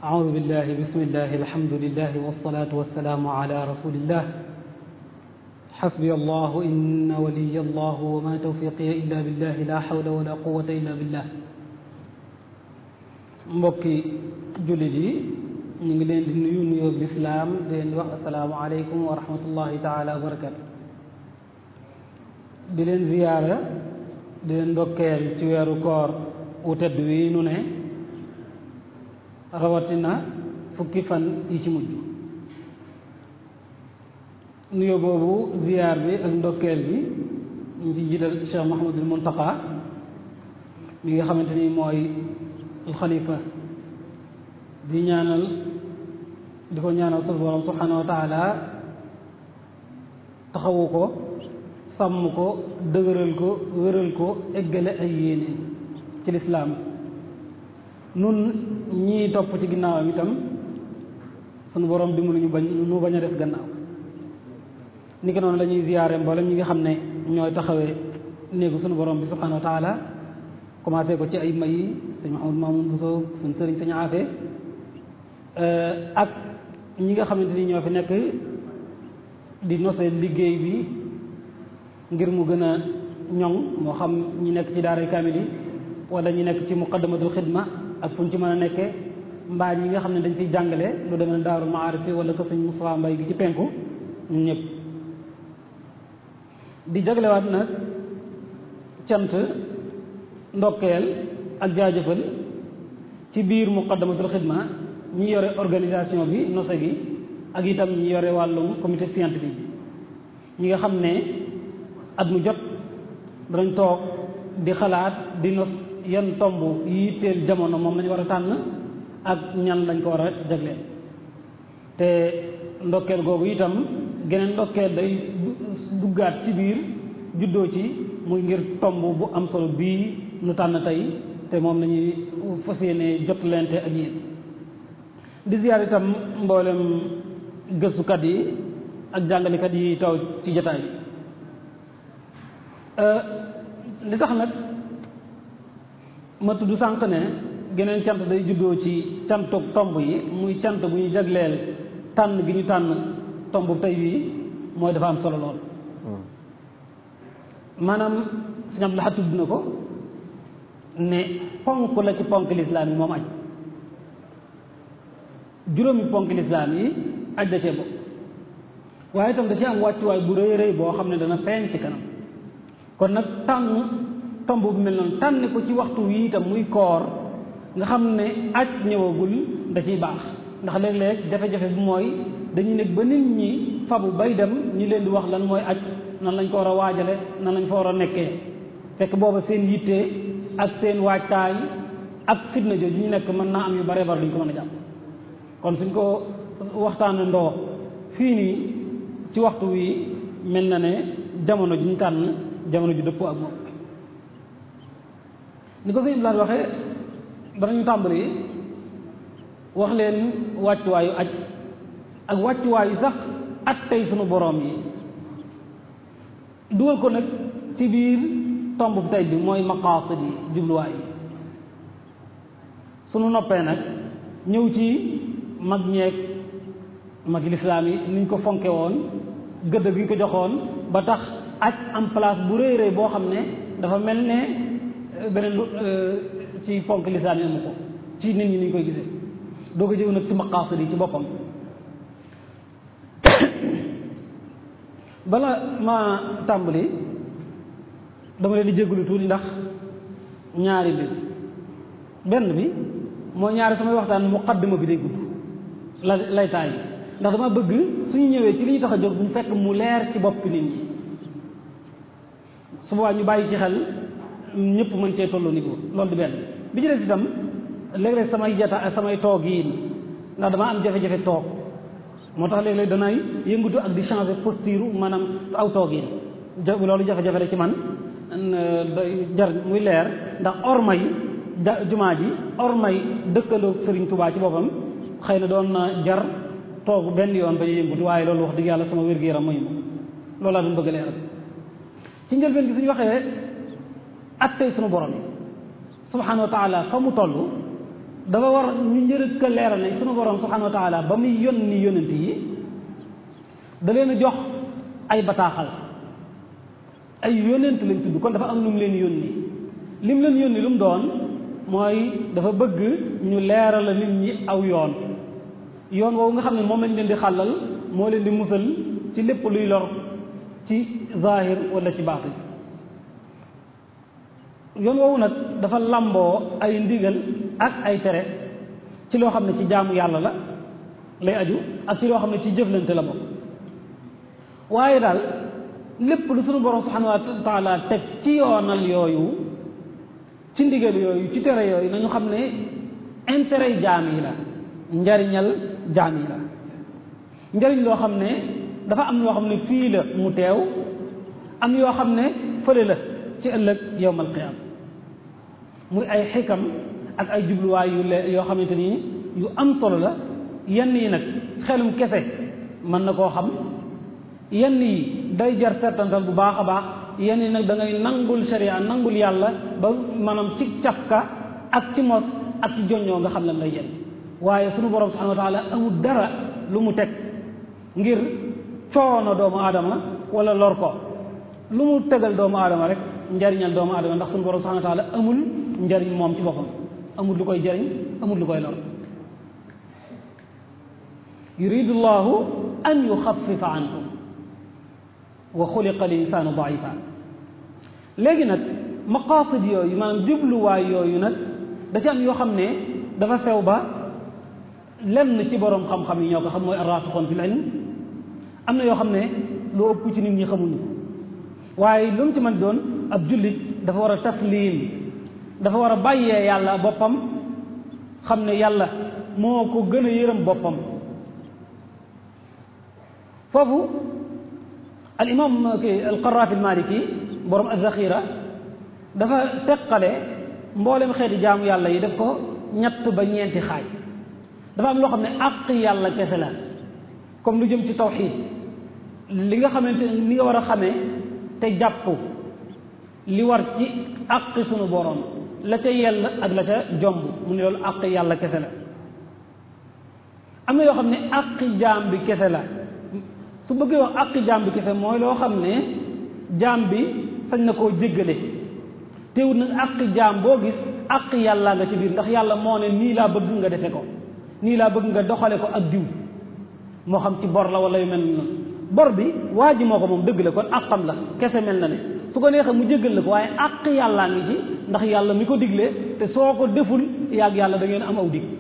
أعوذ بالله بسم الله الحمد لله والصلاة والسلام على رسول الله حسبي الله إن ولي الله وما توفيقي إلا بالله لا حول ولا قوة إلا بالله mbokki jullit yi ñu ngi leen di nuyu nuyoo lislaam di leen wax asalaamu aleykum wa rahmatullahi taala wa barakatu di leen ziyaara di leen ndokkeel ci weeru koor wu tedd wi nu ne rawatina fukki fan yi ci mujj nuyoo boobu ziyaar bi ak ndokkeel bi ñu ci jiital Cheikh Mouhamadul Muntaqa mi nga xamante ni mooy alxalifa di ñaanal di ko ñaanal sunu borom subhanahu wa taala taxawu ko sàmm ko dëgëral ko wéral ko eggale ay yéene ci lislaam nun ñii topp ci ginnaawam itam sunu borom dimbali ñu bañ nu bañ a def gannaaw ni ko noonu la ñuy ziyaare mboolem ñi nga xam ne ñooy taxawee néegu sunu borom bi subhanahu wa taala commencé ko ci ay may yi sëñ Mahamadou Mamoun Bousso suñ sëriñ sëñ Afe ak ñi nga xamante ni ñoo fi nekk di nose liggéey bi ngir mu gën a ñoŋ moo xam ñi nekk ci daaray kaamil yi wala ñi nekk ci muqaddamatul xidma ak fu ñu ci mën a nekkee mbaa ñi nga xam ne dañ fiy jàngale lu demee ne daarul maarif wala ko sëñ Moustapha Mbay gi ci penku ñun ñëpp di jaglewaat nag cant ndokkeel ak jaajëfal ci biir muqaddamatul xidma ñi yore organisation bi nose gi ak itam ñi yore wàllum comité scientifique bi ñi nga xam ne at mu jot danañ toog di xalaat di nos yan tomb yi teel jamono moom lañu war a tànn ak ñan lañ ko war a jagleel te ndokkeel googu itam geneen ndokkeel day duggaat ci biir juddoo ci muy ngir tomb bu am solo bii nu tànn tey te moom lañuy fas yéene jot lente ak yéen di ziyaar itam mboolem gëstukat yi ak jàngalekat yi taw ci jataay li tax nag ma tudd sànq ne geneen cant day juddoo ci cantuk tomb yi muy cant bu ñu jagleel tànn gi ñu tànn tomb tey bii mooy dafa am solo lool maanaam sëñ Abdou Lahad tudd na ko ne ponk la ci ponk lislaam yi moom aj juróomi ponk lislaam yi aj da cee bokk waaye itam da ci am wàccuwaay bu rëy rëy boo xam ne dana feeñ ci kanam kon nag tànn tomb bu mel noonu tànn ko ci waxtu wi itam muy koor nga xam ne aj ñëwagul da ciy baax ndax léeg-léeg jafe-jafe bi mooy dañuy nekk ba nit ñi fabu bay dem ñi leen di wax lan mooy aj nan lañ ko war a waajale nan lañ fa war a nekkee fekk booba seen yitte ak seen waajtaay ak fitna jooju ñu nekk mën naa am yu bare bare duñ ko mën a jàpp kon suñ ko waxtaane ndoo fii nii ci waxtu wi mel na ne jamono ji ñu tànn jamono ju dëppoo ak moom ni ko sëñ Ibrahima waxee danañu tàmbali wax leen wàccuwaayu aj ak wàccuwaayu sax at tey sunu boroom yi dugal ko nag ci biir tomb bu tey bi mooy maqaasid yi jubluwaay yi sunu noppee nag ñëw ci mag ñeeg mag lislaam yi niñ ko fonke woon gëdd gi ñu ko joxoon ba tax aj am place bu rëy rëy boo xam ne dafa mel ne beneen ci ponk lislaam yi amu ko ci nit ñi ni ñu koy gisee doo ko jëw nag ci maqaasid yi ci boppam bala ma tàmbali dama leen di jégalu tuuti ndax ñaari bi benn bi mooy ñaari samay waxtaan muqaddima bi day gudd la laytaay yi ndax dama bëgg suñu ñëwee ci li ñu tax a jóg bu ñu fekk mu leer ci bopp nit ñi su boobaa ñu bàyyi ci xel ñëpp mën cee tolloo niveau loolu di benn bi ci des itam léeg-léeg samay jata samay toog yi ndax dama am jafe-jafe toog moo tax léeg-léeg danay yëngatu ak di changer posture maanaam aw toog yi loolu jafe-jafe la ci man jar muy leer ndax ormay jumaa ji ormay dëkkandoo Sëriñ Tubaa ci boppam xëy na doon na jar toog benn yoon ba ñu yëngatu waaye loolu wax dëgg yàlla sama wér-gu-yaram mayu ma loolu laa doon bëgg leeral ci njëlbeen gi suñu waxee ak tey sunu borom yi subhanahu wa taala fa mu toll dafa war ñu njërëk a leeral ne sunu borom subhanahu wa taala ba muy yónni yónent yi da leen a jox ay bataaxal ay yónent lañ tudd kon dafa am lu mu leen yónni lim leen yónni lu mu doon mooy dafa bëgg ñu leeral la nit ñi aw yoon yoon woowu nga xam ne moom lañ leen di xàllal moo leen di musal ci lépp luy lor ci zahir wala ci baatin yoon woowu nag dafa làmboo ay ndigal ak ay tere ci loo xam ne ci jaamu yàlla la lay aju ak ci loo xam ne ci jëflante la bokk waaye daal lépp lu sunu borom subhanahu wa taala teg ci yoonal yooyu ci ndigal yooyu ci tere yooyu nañu xam ne intérêt jaam yi la njariñal jaam yi la njariñ loo xam ne dafa am yoo xam ne fii la mu teew am yoo xam ne fële la ci ëllëg yowmal qiyaam muy ay xikam ak ay jubluwaay yu le yoo xamante ni yu am solo la yenn yi nag xelum kese mën na koo xam yenn yi day jar seetantal bu baax a baax yenn yi nag da ngay nangul sharia nangul yàlla ba maanaam ci cafka ak ci mos ak ci joññoo nga xam lan lay jël waaye sunu borom subhanahu wa taala amul dara lu mu teg ngir coono doomu aadama wala lor ko lu mu tegal doomu aadama rek njariñal doomu aadama ndax sunu borom subhanahu wa taala amul njariñ moom ci boppam amul lu koy jariñ amul lu koy lor yuridu llahu an yuxafifa ankum wa xuliqa al insaanu daifa léegi nag maqasid yooyu maanaam jubluwaay yooyu nag da ci am yoo xam ne dafa sew ba lenn ci boroom xam-xam yi ñoo ko xam mooy arraasixoon fil ilm am na yoo xam ne lu ëpp ci nit ñi xamuñu waaye lu mu ci mën doon ab jullit dafa war a taslim dafa war a bàyyee yàlla boppam xam ne yàlla moo ko gën a yërëm boppam foofu al imam ki al qaraafi al maliki borom az-zaxira dafa teqale mboolem xeeti jaamu yàlla yi def ko ñett ba ñeenti xaaj dafa am loo xam ne àq yàlla kese la comme lu jëm ci tawxid li nga xamante ni nga war a xamee te jàpp li war ci àq sunu borom la ca yell ak la ca jomb mu ne loolu àq yàlla kese la am na yoo xam ne àq jaam bi kese la su bëggee wax àq jaam bi kese mooy loo xam ne jaam bi sañ na koo jéggale teewul nag àq jaam boo gis àq yàlla nga ci biir ndax yàlla moo ne nii laa bëgg nga defe ko nii laa bëgg nga doxale ko ak diw moo xam ci bor la wala yu mel noonu bor bi waa ji moo ko moom dëgg la kon àqam la kese mel na ne su ko neexee mu jéggal la ko waaye àq yàllaa ngi ci ndax yàlla mi ko diglee te soo ko deful yàgg yàlla da ngeen am aw dig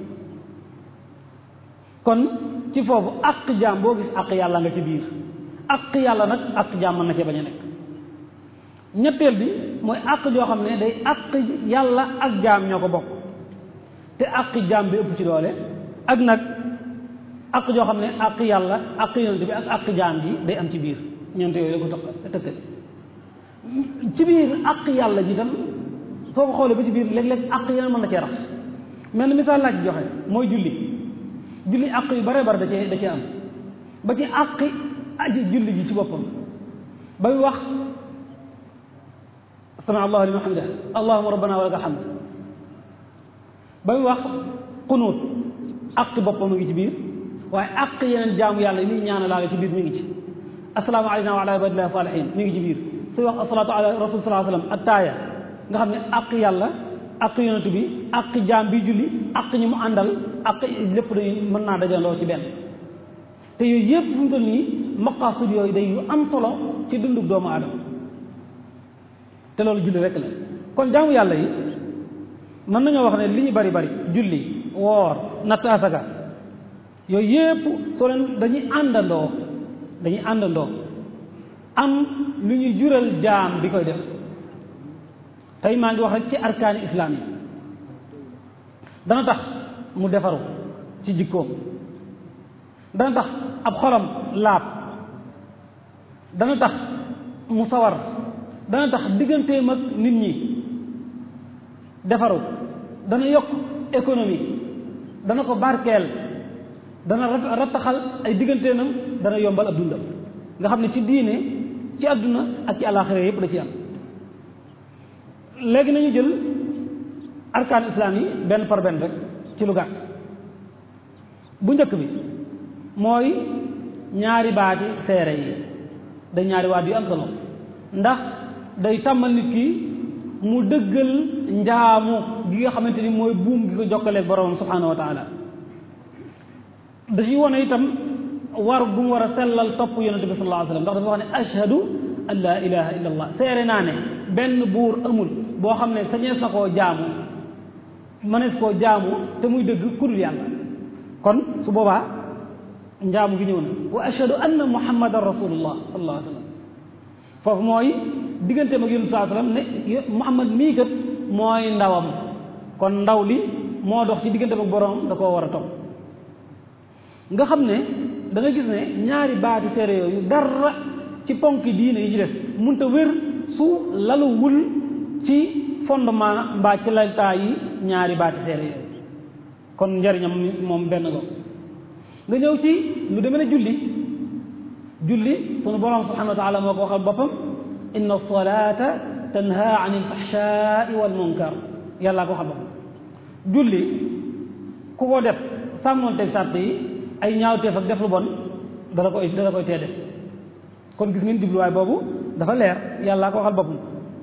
kon ci foofu àq jaam boo gis àq yàlla nga ci biir àq yàlla nag àq jaam mën na cee bañ a nekk ñetteel bi mooy àq joo xam ne day àq yàlla ak jaam ñoo ko bokk te àq jaam bi ëpp ci doole ak nag àq joo xam ne àq yàlla àq yonent bi ak àq jaam ji day am ci biir ñeent yooyu la ko toq tëkkale ci biir àq yàlla ji tam soo ko xoolee ba ci biir léeg-léeg àq yeneen mën na cee rax mel ni misaal laa ci joxe mooy julli julli àq yu bare bare da cee da cee am ba ci àqi aji julli ji ci boppam ba muy wax sami allahu liman hamida allahuma rabbana wa laka alhamd ba muy wax xunuut àq boppam a ngi ci biir waaye àq yeneen jaamu yàlla yi muy ñaanalaale ci biir mi ngi ci assalaamu alayna wa ala ibadillahi salihin mi ngi ci biir suy wax asalaatu ala rasul salaa sallam attaaya nga xam ne àq yàlla àq yonent bi àq jaam bi julli àq ñi mu àndal àq lépp day mën naa dajaloo ci benn te yooyu yëpp fu mu toll nii maqaasid yooyu day yu am solo ci dundub doomu aadama te loolu julli rek la kon jaamu yàlla yi mën nañoo wax ne li ñu bari bari julli woor natt asaka yooyu yëpp soo leen dañuy àndandoo dañuy àndandoo am lu ñuy jural jaam bi koy def tey maa ngi wax rek ci arkaani islaam yi dana tax mu defaru ci jikkoom dana tax ab xolam laab dana tax mu sawar dana tax digganteem ak nit ñi defaru dana yokk économie dana ko barkeel dana rattaxal ay digganteenam dana yombal ab dundam nga xam ne ci diine ci àdduna ak ci àllaaxira yépp da ci am léegi nañu jël arkaan islam yi benn par benn rek ci lu gàtt bu njëkk bi mooy ñaari baati seere yi day ñaari waat yu am solo ndax day tàmmal nit ki mu dëggal njaamu gi nga xamante ni mooy buum gi ko jokkaleeg borom subhanahu wa taala da ci wone itam war bu mu war a sellal topp yonente bi sallallahu alayhi wasallam ndax dafa wax ne ashhadu an la ilaha illa allah seere naa ne benn buur amul boo xam ne sañees na koo jaamu mënees koo jaamu te muy dëgg kudul yàlla kon su boobaa njaamu gi ñëw na wa ashhadu anna muhammadan rasulullah sallallahu alayhi wasallam foofu mooy digganteem ak yonent sallallahu alayhi wasallam ne muhammad mii kat mooy ndawam kon ndaw li moo dox ci digganteem ak borom da koo war a topp nga xam ne da nga gis ne ñaari baati seere yooyu dara ci ponki diine yi ci def munta wér su laluwul ci fondement mbaa ci laltaa yi ñaari baati seere yooyu kon njariñam moom benn go nga ñëw ci lu demee ne julli julli sunu borom subhanahu wa taala moo ko waxal boppam inna salata tanha an ilfahshai wal munkar yàllaa ko waxal boppam julli ku ko def sàmmoonteeg sàtt yi ay ñaawteef ak def lu bon dala koy dala koy tee def kon gis ngeen jubluwaay boobu dafa leer yàllaa ko waxal boppam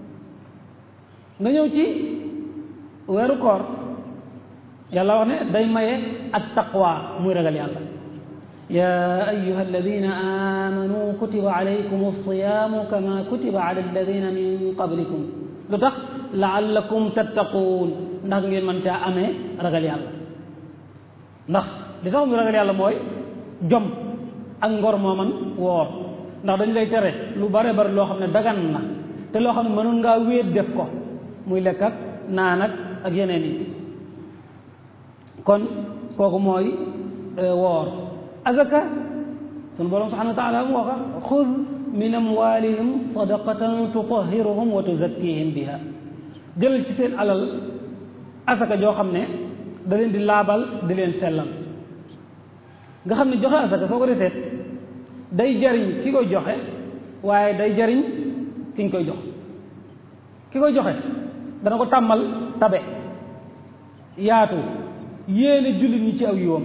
nga ñëw ci weeru koor yàlla wax ne day maye at taqwa muy ragal yàlla ya ayuha alladina amanu kutiba alaykum alsiyamu kama kutiba ala alladina min qablikum lu tax laallakum tattaquun ndax ngeen mën caa amee ragal yàlla ndax li tax mu ragal yàlla mooy jom ak ngor moo man woor ndax dañ lay tere lu bare bari loo xam ne dagan na te loo xam ne mënoon ngaa wéet def ko muy lekk ak naan ak ak yeneen yi kon kooku mooy woor azaka sunu borom subhanahu wa taala mu waxa xud min amwalihim sadaqatan tutahhiruhum wa tuzakkihim biha jëlal ci seen alal asaka joo xam ne da leen di laabal di leen sellal nga xam ne joxe asaka soo ko defee day jariñ ki koy joxe waaye day jariñ ki ñu koy jox ki koy joxe dana ko tàmmal tabe yaatu yéene jullit ñi ci aw yiwam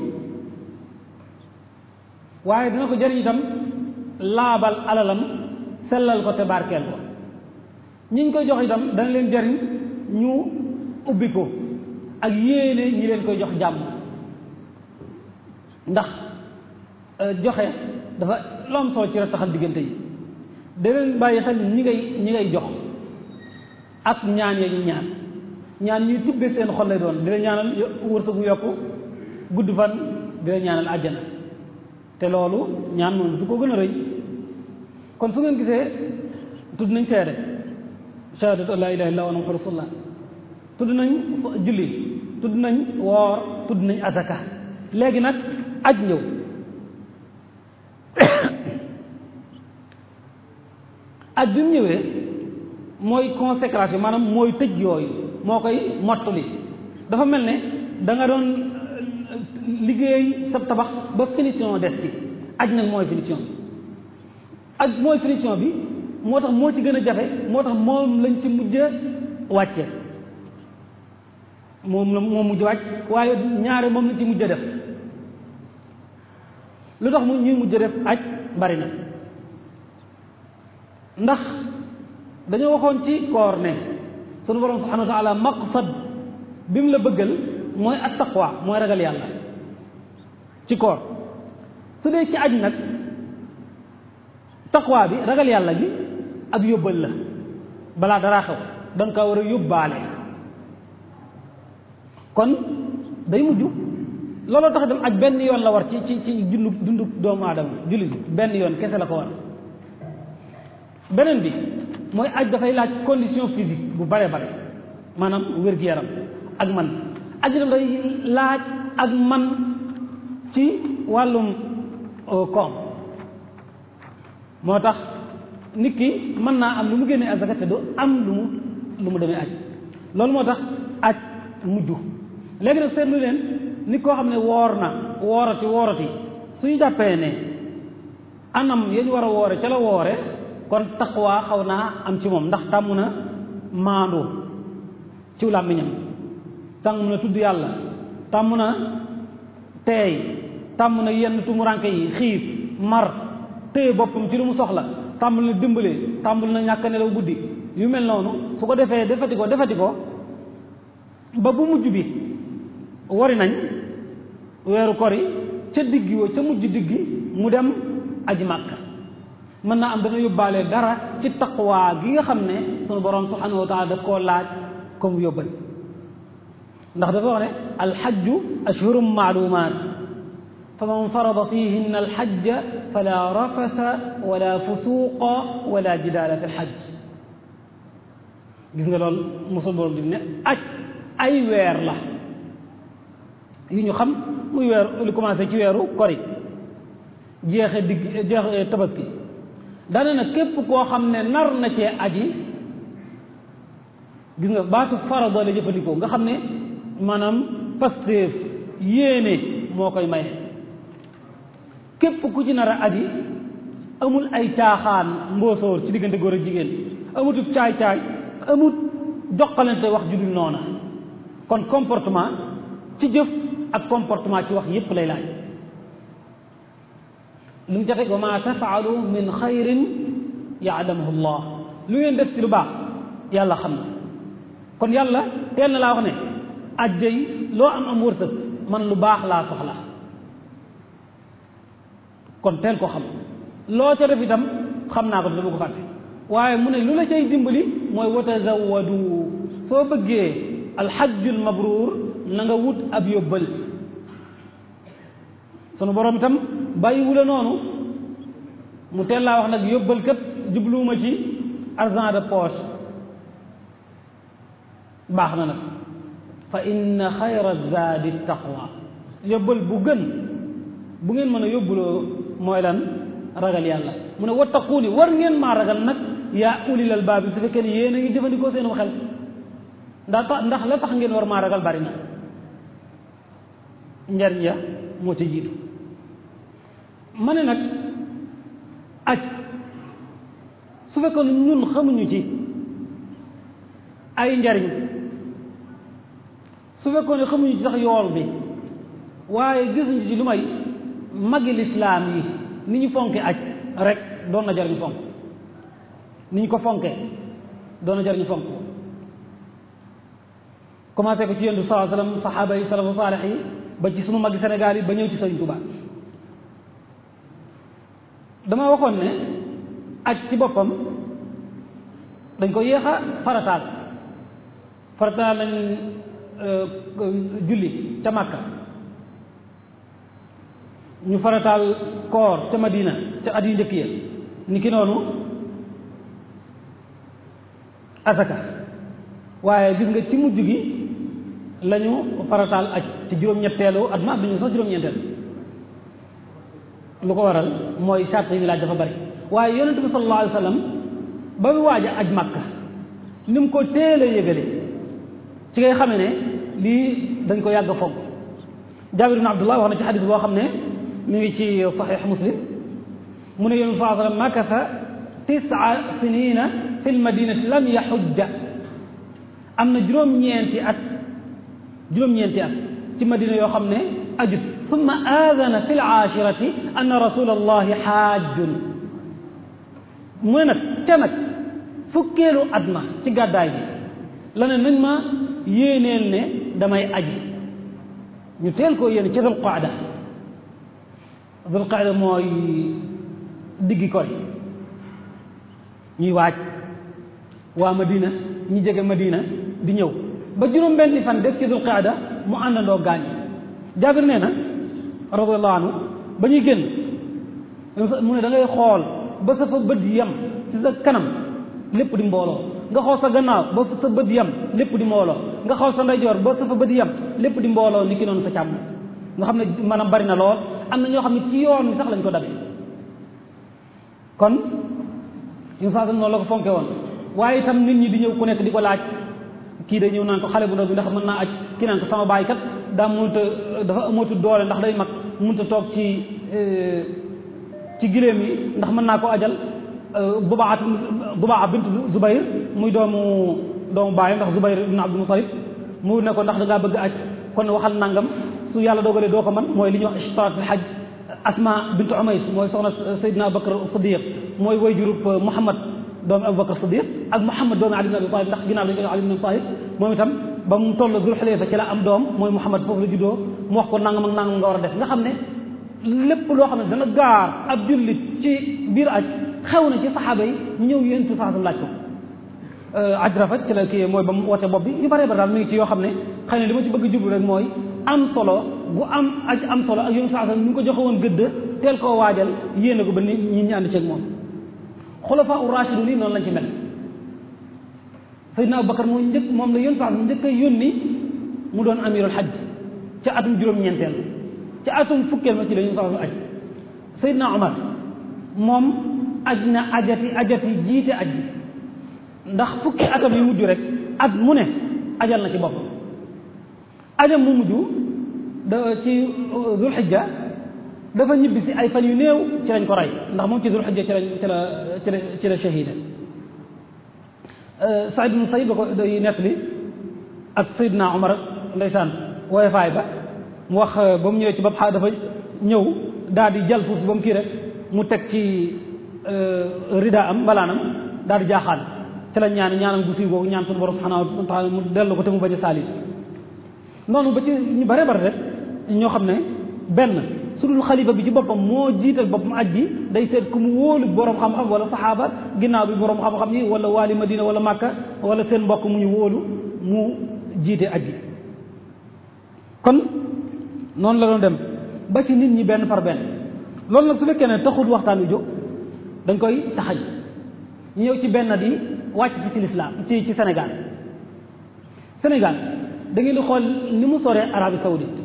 waaye dina ko jariñ itam laabal alalam sellal ko te barkeel ko ñi ñu koy jox itam dana leen jariñ ñu ubbi ko ak yéene ñi leen koy jox jàmm ndax joxe dafa lu am solo ci rattaxal diggante yi da leen bàyyi xel ñi ngay ñi ngay jox ak ñaan ya ñu ñaan ñaan ñuy tibbe seen xol lay doon di la ñaanal wërsëgu yokku gudd fan di la ñaanal àjjana te loolu ñaan moom du ko gën a rëy kon su ngeen gisee tudd nañ seede shahadatu an laa ilaha illa wa anna muhammadu rasulullah tudd nañ julli tudd nañ woor tudd nañ azaka léegi nag aj ñëw aj bi mu ñëwee mooy consécration maanaam mooy tëj yooyu moo koy mottali dafa mel ne da nga doon liggéey sa tabax ba finition des ci aj nag mooy finition bi aj mooy finition bi moo tax moo ci gën a jafe moo tax moom lañ ci mujj wàcce moom la moom mujj wàcc waaye ñaare moom lañ ci mujj def lu tax mu ñuy mujj def aj bari na ndax dañoo waxoon ci koor ne sunu borom subhanahu wa taala maqsad bi mu la bëggal mooy at taqwa mooy ragal yàlla ci koor su dee ci aj nag taqwa bi ragal yàlla gi ab yóbbal la balaa daraa xew da nga kaa war a yóbbaale kon day mujj looloo tax dem aj benn yoon la war ci ci ci dundu dundu doomu aadama jullit bi benn yoon kese la ko war beneen bi mooy aj dafay laaj condition physique bu bare bare maanaam wér-gu-yaram ak man aj itam day laaj ak man ci wàllum koom moo tax nit ki mën naa am lu mu génnee azaka te du am lu mu lu mu demee aj loolu moo tax aj mujj léegi nag seetlu leen nit koo xam ne woor na woorati woorati suñu jàppee ne anam yañ war a woore ca la woore kon taqwa xaw naa am ci moom ndax tàmm na maandu ci làmmiñam tàmm na tudd yàlla tàmm na teey tàmm na yenn tumuranke yi xiif mar téye boppam ci lu mu soxla tàmbul na dimbale tàmbul na ñàkk nelaw guddi yu mel noonu su ko defee defati ko defati ko ba bu mujj bi wari nañ weeru kori ca diggi wa ca mujj diggi mu dem aji màkka mën naa am dana yóbbaale dara ci taqwa gi nga xam ne sunu borom subhanahu wa taala daf koo laaj comme yóbbal ndax dafa wax ne alxajju ashhurum maalumaat fa man farada fihinna alxajja fala rafasa wala fusuqa wala jidaala fi lxajj gis nga loolu mosul borom di ne aj ay weer la yu ñu xam muy weer li commencé ci weeru kori jeexe digg jeexe tabaski dana na képp koo xam ne nar na cee aji gis nga baatu farada la jëfandikoo nga xam ne maanaam pasteef yéene moo koy maye képp ku ci nar a aji amul ay caaxaan mbóosóor ci diggante góor ak jigéen amutub caay-caay amut doqalante wax ju dul noona kon comportement ci jëf ak comportement ci wax yépp lay laaj lu mu jafe wa ma tafaalu min xayrin yaalamuhu llah lu ngeen def ci lu baax yàlla xam na kon yàlla teel na laa wax ne ajjay loo am am wërsëg man lu baax laa soxla kon teel ko xam loo ca def itam xam naa ko dama ko fàtte waaye mu ne lu la cay dimbali mooy wa tazawwadu soo bëggee alxajjul mabruur na nga wut ab yóbbal sunu borom itam bàyyiwu la noonu mu teel laa wax nag yóbbal kat jubluwuma ci argent de poche baax na nag fa inna xayra zaadi taqwa yóbbal bu gën bu ngeen mën a yóbbuloo mooy lan ragal yàlla mu ne wattaquuni war ngeen maa ragal nag yaa ulil albaab su fekkee ne yéen a ngi jëfandikoo seen xel ndax ndax la tax ngeen war maa ragal bari na njariñ ya moo ci jiitu ma ne nag aj su fekkoon ñun xamuñu ci ay njariñ su fekkoon ne xamuñu ci sax yool bi waaye gisuñu ci lu may magi lislaam yi ni ñu fonke aj rek doon na jar ñu fonk ni ñu ko fonke doon na jar ñu fonk commencé ko ci yonent bi sallallahu alayhi wasallam saxaaba yi salafu saalix yi ba ci sunu magi Sénégal yi ba ñëw ci Sëriñ Tuubaa dama waxoon ne aj ci boppam dañ ko yéex a farataal farataal nañ julli ca Makka ñu farataal koor ca Madina ca at yu njëkk ya ni ki noonu asaka waaye gis nga ci mujj gi lañu farataal aj ci juróom-ñetteelu at ma bi ñu sax juróom-ñeenteel lu ko waral mooy sart yi laaj dafa bari waaye yonente bi sallallahu alayhi wa sallam ba mu waaj a aj Makka ni mu ko teel a yëgale ci ngay xamee ne lii dañ ko yàgg a foog Jaabir ibn Abdullah wax na ci xadis boo xam ne mi ngi ci saxiix Muslim mu ne yonente sallallahu alayhi wa sallam makasa tisaa sinina fi lmadinati lam yaxujja am na juróom-ñeenti at juróom-ñeenti at ci madina yoo xam ne ajut summa aadana fi laashirati anna rasul allahi xaajun mu ne nag ca nag fukkeelu at ma ci gàddaay bi la ne nañ ma yéeneel ne damay aji ñu teel koo yéene ci dul qaada dul qaada mooy diggi koy ñuy waaj waa madina ñi jege madina di ñëw ba juróom benni fan des ci dul qaada mu àndandoo gaañ jaabir nee na radiyallahu anhu ba ñuy génn mu ne da ngay xool ba sa fa bët yam ci sa kanam lépp di mbooloo nga xool sa gannaaw ba sa bët yam lépp di mbooloo nga xool sa ndeyjoor ba sa fa bët yam lépp di mbooloo ni ki noonu sa càmm nga xam ne maanaam bari na lool am na ñoo xam ne ci yoon wi sax lañ ko dabe kon yu saa noonu la ko fonke woon waaye itam nit ñi di ñëw ku nekk di ko laaj kii day ñëw naan ko xale bu ndaw bi ndax mën naa aj kii naan ko sama baay kat daa mënut a dafa amatul doole ndax day mag mënut a toog ci ci giléem yi ndax mën naa ko ajal Dubaa Dubaa bint Zubayr muy doomu doomu baayam ndax Zubayr ibn Abdul Mutalib mu ne ko ndax da ngaa bëgg aj kon waxal nangam su yàlla dogalee doo ko man mooy li ñuy wax ishtiraat fil hajj asma bintu umays mooy soxna Seydina Abubakar Siddiq mooy way jurub Muhammad doomi Abubakar Siddiq ak Muhammad doomi Ali ibn Abi Talib ndax ginnaaw dañu koy Ali ibn Abi Talib moom itam ba mu toll Dul Xulayfa ci la am doom mooy Muhammad foofu la juddoo mu wax ko nangam ak nangam nga war a def nga xam ne lépp loo xam ne dana gaar ab jullit ci biir aj xew na ci saxaaba yi ñëw yéen tu sax laaj ko aj rafet ci la kii mooy ba mu wote bopp bi yu bare bare daal mi ngi ci yoo xam ne xëy na li ma ci bëgg jublu rek mooy am solo gu am aj am solo ak yoon sax ñu ngi ko joxe woon gëdd teel koo waajal yéene ko ba nit ñi ñu ànd ceeg moom xulafa u rashidun yi noonu lañ ci mel Seydina Abubakar moo njëkk moom la yoon sax njëkk a yónni mu doon amirul hajj ca atum juróom-ñeenteel ca atum fukkeel ma ci la yoon sax aj Seydina Omar moom aj na ajati ajati jiite aj bi ndax fukki atam yu mujj rek at mu ne ajal na ci bopp ajam mu mujj da ci dul xijja dafa ñibbi si ay fan yu néew ci lañ ko rey ndax moom ci dul xijja ci lañ ci la ci la ci la shahida Saïd ibn Saïd ba ko day nettali ak Seydina Omar ndeysaan wooye faay ba mu wax ba mu ñëwee ci bopp xaa dafa ñëw daal di jël suuf si ba mu kii rek mu teg ci rida am mbalaanam daal di jaaxaan ci la ñaan ñaanam gu siiw googu ñaan suñu borom subhanahu wa taala mu dellu ko te mu bañ a saalit noonu ba ci ñu bare bare rek ñoo xam ne benn su dul xalifa bi ci boppam moo jiital boppam aj bi day seet ku mu wóolu borom xam-xam wala saxaaba ginnaaw bi borom xam-xam yi wala waali madina wala màkka wala seen mbokk mu ñu wóolu mu jiite aj bi kon noonu la doon dem ba ci nit ñi benn par benn loolu nag su fekkee ne taxul waxtaan wi jóg dañ koy taxañ ñu ñëw ci benn di wàcc ci ci lislaam ci ci Sénégal Sénégal da ngeen di xool ni mu soree Arabie Saoudite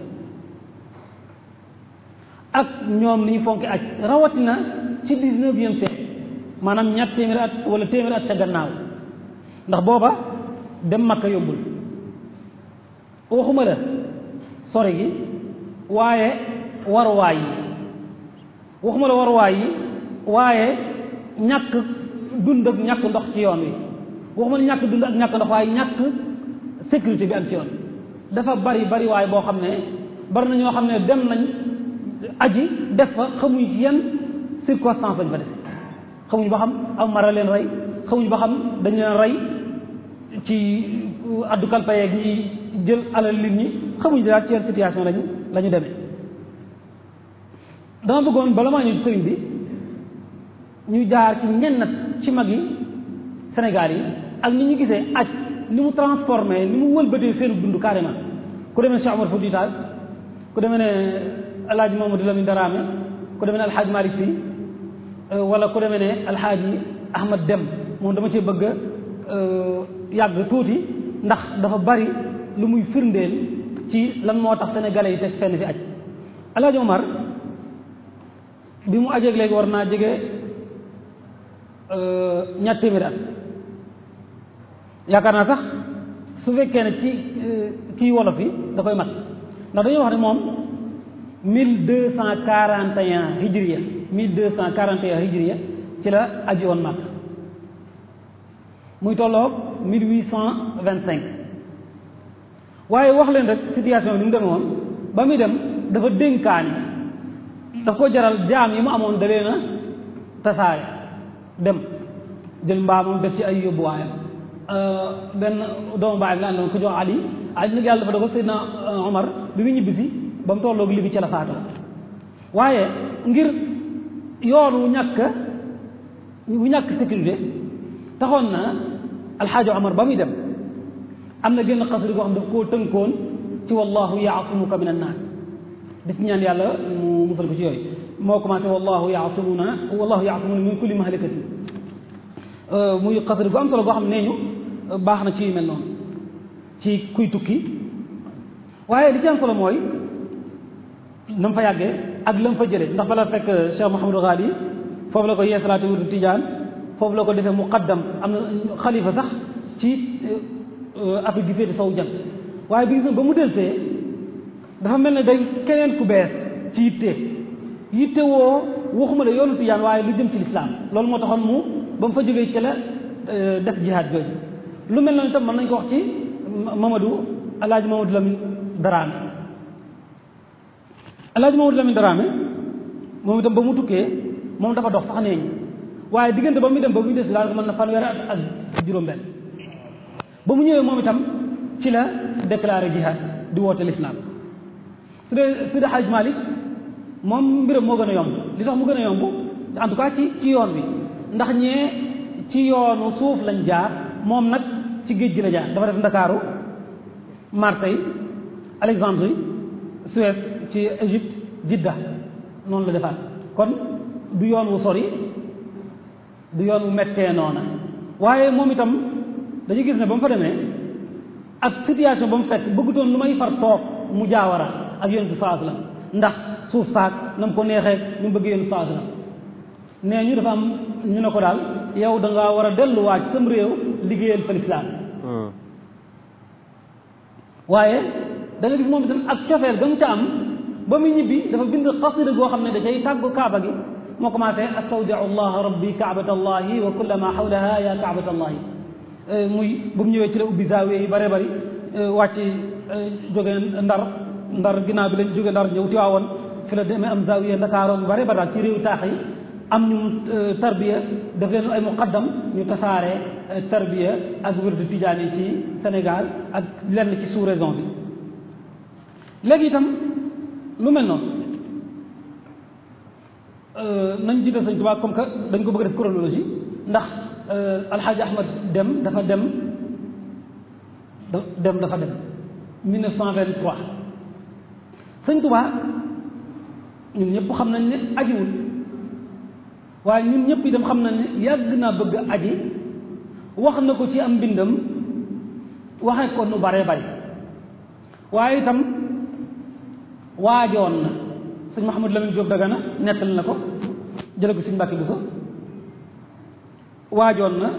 ak ñoom ni ñu fonki aj rawatina ci dix-neuvième siècle maanaam ñett téeméeri at wala téeméeri at ca gannaaw ndax booba dem Makka yombul waxuma la sore gi waaye waruwaay yi waxuma la waruwaay yi waaye ñàkk dund ak ñàkk ndox ci yoon wi waxuma la ñàkk dund ak ñàkk ndox waaye ñàkk sécurité bi am ci yoon dafa bari bari waaye boo xam ne bari na ñoo xam ne dem nañ aji def fa xamuñ ci yan circonstance lañ fa def xamuñ ba xam am mara leen rey xamuñ ba xam dañ leen rey ci addu kalpa yeeg ñi jël alal nit ñi xamuñ daal ci yan situation lañu la ñu demee dama bëggoon bala maa ñëw sëriñ bi ñu jaar ci ñenn ci mag yi Sénégal yi ak ni ñu gisee aj ni mu transformé ni mu wëlbatee seen dund carrément ku demee Cheikh Omar Fouti Tall ku demee ne El Hadj Mamadou Lamine Darame ku demee ne El Hadj Malick Sy wala ku demee ne El Hadj Ahmad Dem moom dama cee bëgg yàgg tuuti ndax dafa bari lu muy firndeel ci lan moo tax sénégalais yi teg fenn fi aj El Hadj Omar bi mu ajeeg léegi war naa jege ñaar téeméeri at yaakaar naa sax su fekkee ne ci kii wolof yi da koy mat ndax dañuy wax ne moom mille deux cent quarante et un hijriya mille deux cent quarante et un hijriya ci la aji woon mag muy tolloog mille huit cent vingt cinq waaye wax leen rek situation bi ni mu demee woon ba muy dem dafa dénkaani daf ko jaral jaam yi mu amoon da leen a tasaare dem jël mbaamam def ci ay yóbbuwaayam benn doomu baay bi la àndoon ko jox Ali Ali nag yàlla dafa dogal Seydina Omar bi mu ñibbisi ba mu tolloog li bi ci la faatoo waaye ngir yoon wu ñàkk wu ñàkk sécurité taxoon na alxaaji Omar ba muy dem am na génn xasri boo xam daf koo tënkoon ci wallahu yaasumuka min annaas daf ñaan yàlla mu musal ko ci yooyu moo commencé wallahu yaasimuna wallahu yaasimuna min kulli mahlikatin muy xasri bu am solo boo xam nee ñu baax na ci yu mel noonu ci kuy tukki waaye li ci am solo mooy na mu fa yàggee ak la mu fa jëlee ndax bala fekk Cheikh Mouhamadou Ghali foofu la ko yeesalaati wutu Tijaan foofu la ko defee muqaddam am na xalifa sax ci Afrique gi féete sowu jant waaye bi gis ba mu delsee dafa mel ne day keneen ku bees ci yitte yitte woo waxuma la yoonu Tijaan waaye lu jëm ci lislaam loolu moo taxoon mu ba mu fa jógee ci la def jihaad jooju lu mel noonu itam mën nañ ko wax ci Mamadou alaaji Mamadou Lamine Daraame El Hadj Mamadou Lamine Daraame moom itam ba mu tukkee moom dafa dox sax neeñ waaye diggante ba muy dem ba muy des daal mën na fanweeri at ak juróom-benn ba mu ñëwee moom itam ci la déclaré jihad di woote l'islam su dee su dee Hadj Malick moom mbiram moo gën a yomb li tax mu gën a yomb en tout cas ci ci yoon bi ndax ñee ci yoonu suuf lañ jaar moom nag ci géej gi la jaar dafa def Ndakaaru Marseille Alexandrie Suez ci Égypte Jidda noonu la defaat kon du yoon wu sori du yoon wu mettee noona waaye moom itam dañu gis ne ba mu fa demee ak situation ba mu fekk bëggutoon lu may far toog mu jaawara ak yonent bi sallallahu alayhi wasallam ndax suuf saak na mu ko neexee ñu bëgg yonent bi sallallahu alayhi wasallam nee ñu dafa am ñu ne ko daal yow da ngaa war a delluwaat sam réew liggéeyal fa lislaam waaye da nga gis moom itam ak cofeel ga mu ca am ba muy ñibbi dafa bind xasida goo xam ne da cay tàggu kaaba gi moo commencé astawdiu allah rabbi kaabata allahi wa kulla ma xawlaha ya kaabata allahi muy bu mu ñëwee ci la ubbi zaawiya yi bare bari wàcc jóge ndar ndar ginnaaw bi lañ jóge ndar ñëw Tiwaawoon fi la demee am zaawiya ndakaaroon bare bari daal ci réew taax yi am ñu tarbiya def leen ay muqaddam ñu tasaare tarbiya ak wirdu tijaan yi ci Sénégal ak lenn ci sous-région bi léegi itam lu mel noonu nañ jiital Sëñ Tuubaa comme que dañ ko bëgg def chronologie ndax alxaaji ahmad dem dafa dem dem dafa dem 1923 sëñ Tuubaa ñun ñëpp xam nañ ne ajiwul waaye ñun ñëpp itam xam nañ ne yàgg naa bëgg aji wax na ko ci am mbindam waxee ko nu bare bari waaye itam waajoon na sëñ Mouhamadou Lamine Diop Dagana nettali na ko jële ko sëñ Mbàkke Buso waajoon na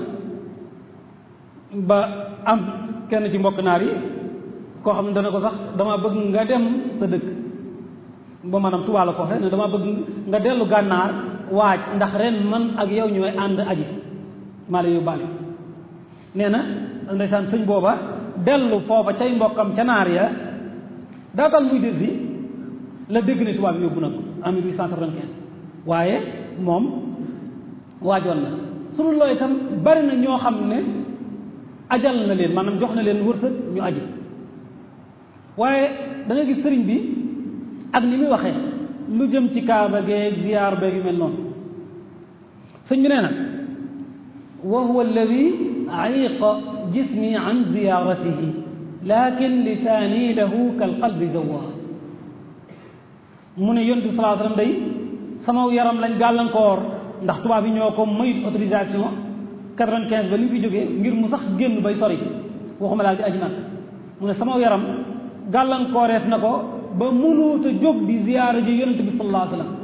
ba am kenn ci mbokk naar yi koo xam ne dana ko sax dama bëgg nga dem sa dëkk ba maanaam Tuubaa la ko waxee ne dama bëgg nga dellu gànnaar waaj ndax ren man ak yow ñooy ànd aji maa la yóbbaale nee na ndeysaan sëñ booba dellu foofa cay mbokkam ca naar ya daatal muy dés bi la dégg ne tubaab bi yóbbu na ko en 1895 waaye moom waajoon na sunu looy itam bari na ñoo xam ne ajal na leen maanaam jox na leen wërsëg ñu aji waaye da nga gis sëriñ bi ak ni muy waxee lu jëm ci kaaba geeg ziyaar beeg yu mel noonu sëñ bi nee na wa huwa alladi ayiqa jismi an ziyaratihi lakin lisaani lahu kal qalbi zawwa mu ne yontu salaa sallam day sama yaram lañ gàllankoor ndax tubaab yi ñoo ko mayut autorisation quatre-vingt-quinze ba li fi jógee ngir mu sax génn bay sori waxuma laal di aji nag mu ne sama yaram gàllankooreef na ko ba mënuut a jóg di ziyaara ji yonent bi sallallahu alayhi wa sallam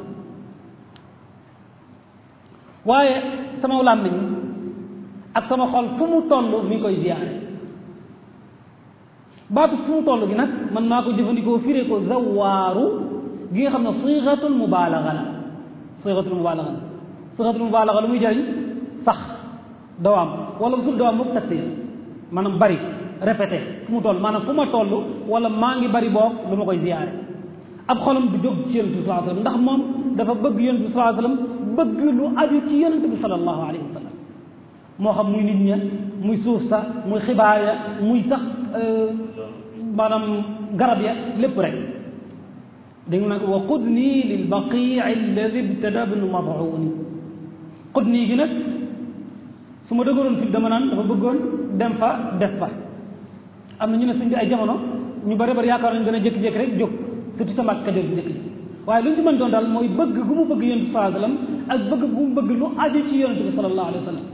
waaye sama làmmiñ ak sama xol fu mu toll mi ngi koy ziyaare baatu fu mu toll gi nag man maa ko jëfandikoo firee ko zawaaru gi nga xam ne siixatul mubaalaga la siixatul mubaalaga la siixatul mubaalaga lu muy jëriñ sax dawaam wala sul dawaam moom taksir maanaam bari répété fu mu toll maanaam fu ma toll wala maa ngi bari boog lu ma koy ziyaare ab xolam du jóg ci yonent bi sallallahu alayhi wasallam ndax moom dafa bëgg yonent bi sallallahu alayhi wasallam bëgg lu aju ci yonent bi sallallahu alayhi wasallam moo xam muy nit ña muy suuf sa muy xibaar ya muy sax maanaam garab ya lépp rek dégg nga nag wa qudni lil baqii alladi ibtada bnu mad'uni qudni gi nag su ma dëgëroon fi dama naan dafa bëggoon dem fa des fa am na ñu ne sëñ bi ay jamono ñu bari bari yaakaar nañu gën a jékki-jékki rek jóg surtout sa mbàkk kajoor bi njëkk ji waaye lu ñu ci mën doon daal mooy bëgg gu mu bëgg yonent bi sallallahu alayhi wasallam ak bëgg gu mu bëgg lu aju ci yonent bi sallallahu alayhi wasallam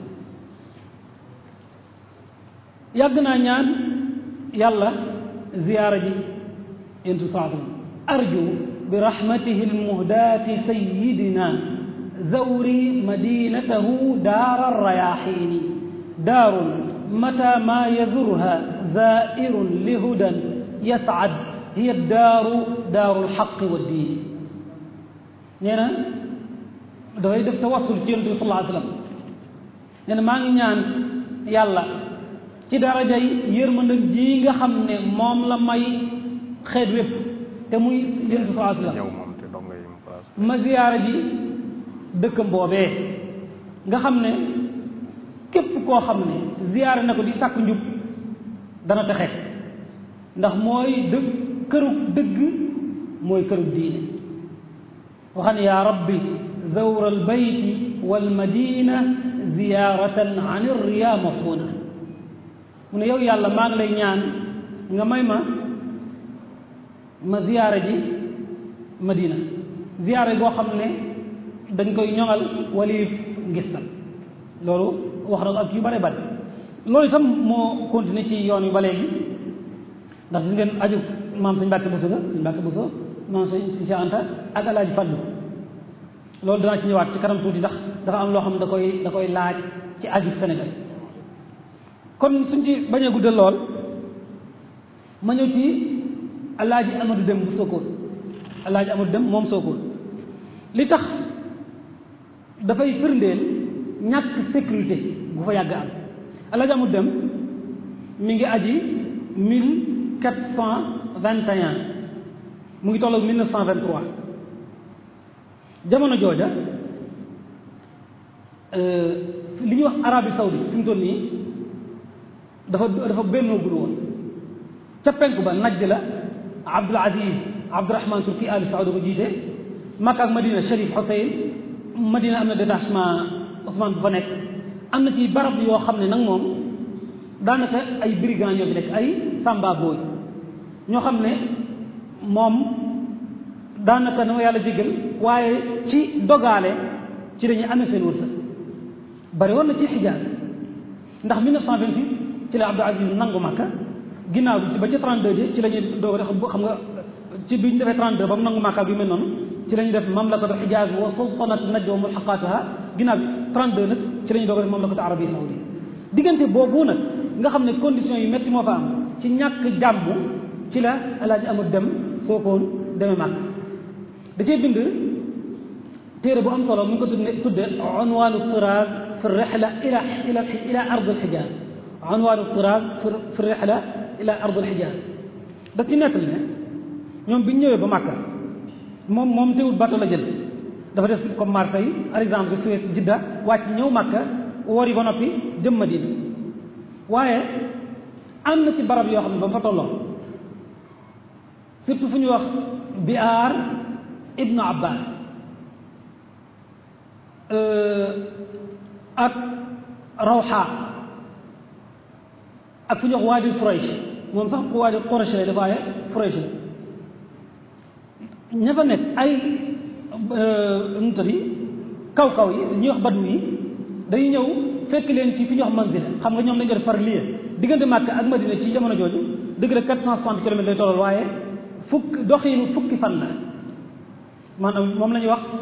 yàgg naa ñaan yàlla ziyaara ji yonent bi sallallahu alayhi wasallam arju bi rahmatihi almuhdaati sayyidina zawri madinatahu daara rayaxiini daarun mata ma yazurha zairun lihudan yascad hiya daaru daaru lxaqi wa diin nee na dafay def tawassul ci yonent bi sallallahu alayhi wasallam nee na maa ngi ñaan yàlla ci darajay yërmande ji nga xam ne moom la may xeet wépp te muy yéen bi sallallahu alayhi wasallam ñëw moom te donga yi mu place ma ziyaara ji dëkkam boobee nga xam ne képp koo xam ne ziyaara na ko di sàkk njub dana texe ndax mooy dëgg këru dëgg mooy këru diine waxan yaa rabbi zawra albayti walmadina ziyaratan an irriya mafuna mu ne yow yàlla maa ngi lay ñaan nga may ma ma ziyaara ji madina ziyaara boo xam ne dañ koy ñoŋal waliif ngistal loolu wax na ko ak yu bare bare loolu itam moo continué ci yoon yu ba léegi ndax gis ngeen aju maam sañ Mbàkke Buso ga sañ Mbàkke Buso maam sañ Cheikh Anta ak Alaaji Fallu loolu danaa ci ñëwaat ci kanam tuuti ndax dafa am loo xam ne da koy da koy laaj ci aju Sénégal kon suñ ci bañ a guddal lool ma ñëw ci Alaaji Amadou Dem bu Sokone Alaaji Amadou Dem moom Sokone li tax dafay firndeel ñàkk sécurité bu fa yàgg am Alaaji Amadou Dem mi ngi aji mille quatre cent vingt et un mu ngi tolloog mille neuf cent vingt trois jamono jooja li ñuy wax Arabie Saoudite fi mu toll nii dafa dafa bennoo gul woon ca penku ba Najd la Abdul Aziz Abdurahman Turki Ali Saoud ko jiite Makka ak Madina Cherif Hussein Madina am na détachement Ousmane bu fa nekk am na ci barab yoo xam ne nag moom daanaka ay brigands ñoo fi nekk ay samba booy ñoo xam ne moom daanaka na ma yàlla jéggal waaye ci dogaale ci dañuy amee seen wërsëg bari woon na ci xijaaz ndax 1926 ci la Abdou Aziz nangu Makka ginnaaw bi ci ba ca 32 ji ci la ñuy doog def xam nga ci bi ñu defee 32 ba mu nangu Makka bi mel noonu ci la ñuy def mamlakatu xijaaz wa sultanatu najd wa mulhaqatuha ginnaaw bi 32 nag ci la ñuy doog def mamlakatu arabia saoudi diggante boobu nag nga xam ne conditions yi métti moo fa am ci ñàkk jàmm ci la alaaji amul dem Sokone demee Makka da cee bind téere bu am solo mu ngi ko tudde tudde unwaanu tiraaz fi rihla ila ila ila ard alxijaaz unwaanu tiraaz fi rihla ila ard alxijaaz da ci nettali ne ñoom bi ñu ñëwee ba Makka moom moom teewul bateau la jël dafa def comme Marseille par exemple Suez Jidda wàcc ñëw Makka woor yi ba noppi jëm Madina waaye am na ci barab yoo xam ne ba mu fa tolloo surtout fu ñu wax biaar ibnu abbas ak rawxa ak fu ñu wax waadi Quraysh moom sax waadi Quraysh la dafa waaye Quraysh la ña fa nekk ay nu tëddi kaw kaw yi ñuy wax badu yi dañuy ñëw fekk leen ci fi ñuy wax manzila xam nga ñoom dañu def par lieu diggante Makka ak Madina ci jamono jooju dëgg la quatre cent soixante kilomètres lay tollal waaye fukk doxiinu fukki fan la maanaam moom la ñuy wax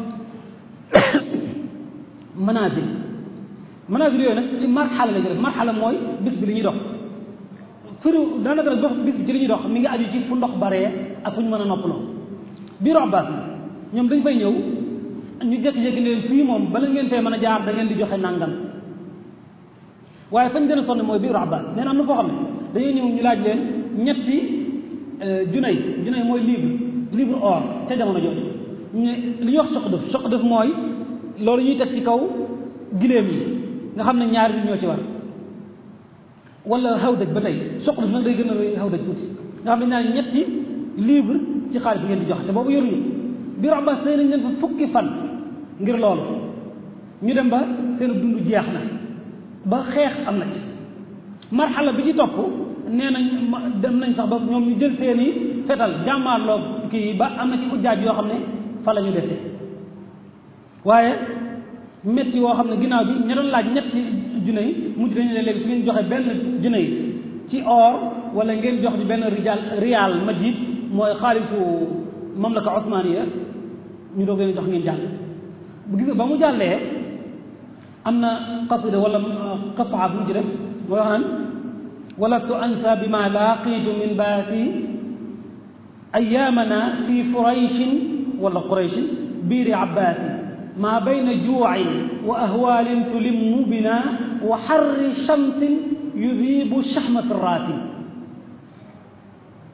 manazil manazil yooyu nag ci marxala la ñu def marxala mooy bis bi li ñuy dox firu daanaka nag dox bis bi ci li ñuy dox mi ngi aju ci fu ndox baree ak fu ñu mën a noppaloo biiru Abbas ñoom dañ fay ñëw ñu jékki-jékki ne leen fii moom bala ngeen fee mën a jaar da ngeen di joxe nangam waaye fañ gën a sonn mooy biiru Abbas nee na am na foo xam ne dañuy ñëw ñu laaj leen ñetti junay junay mooy livre livre or ca jamono jooju ñu li ñuy wax soq def soq def mooy loolu ñuy teg ci kaw giléem yi nga xam ne ñaari nit ñoo ci war wala xawdaj ba tey soq def nag day gën a rëy xawdaj tuuti nga xam ne ñaari ñetti livre ci xaalis bi ngeen di joxe te boobu yoruñu biiru Abbas sëy nañ leen fa fukki fan ngir loolu ñu dem ba seen dund jeex na ba xeex am na ci marxala bi ci topp nee nañ dem nañ sax ba ñoom ñu jël seeni fetal jàmmaarloo kii ba am na ci ujjaaj yoo xam ne fa la ñu defee waaye métti yoo xam ne ginnaaw bi ña doon laaj ñetti junne yi mujj dañu ne léegi su ngeen joxe benn junne yi ci or wala ngeen jox ñu benn rijal rial majid mooy xaalisu mamlaka osmaniya ñu doog leen jox ngeen jàll bu gis ba mu jàllee am na qasida wala qataa bu mu ci def mooy wax naan walastu ansa bima laaqiitu min baati ayaamana fi furayshin wala qurayshin biiri abbaasi maa bayna juucin wa ahwaalin tulimmu bina wa xarri shamsin yudiibu shaxma firraati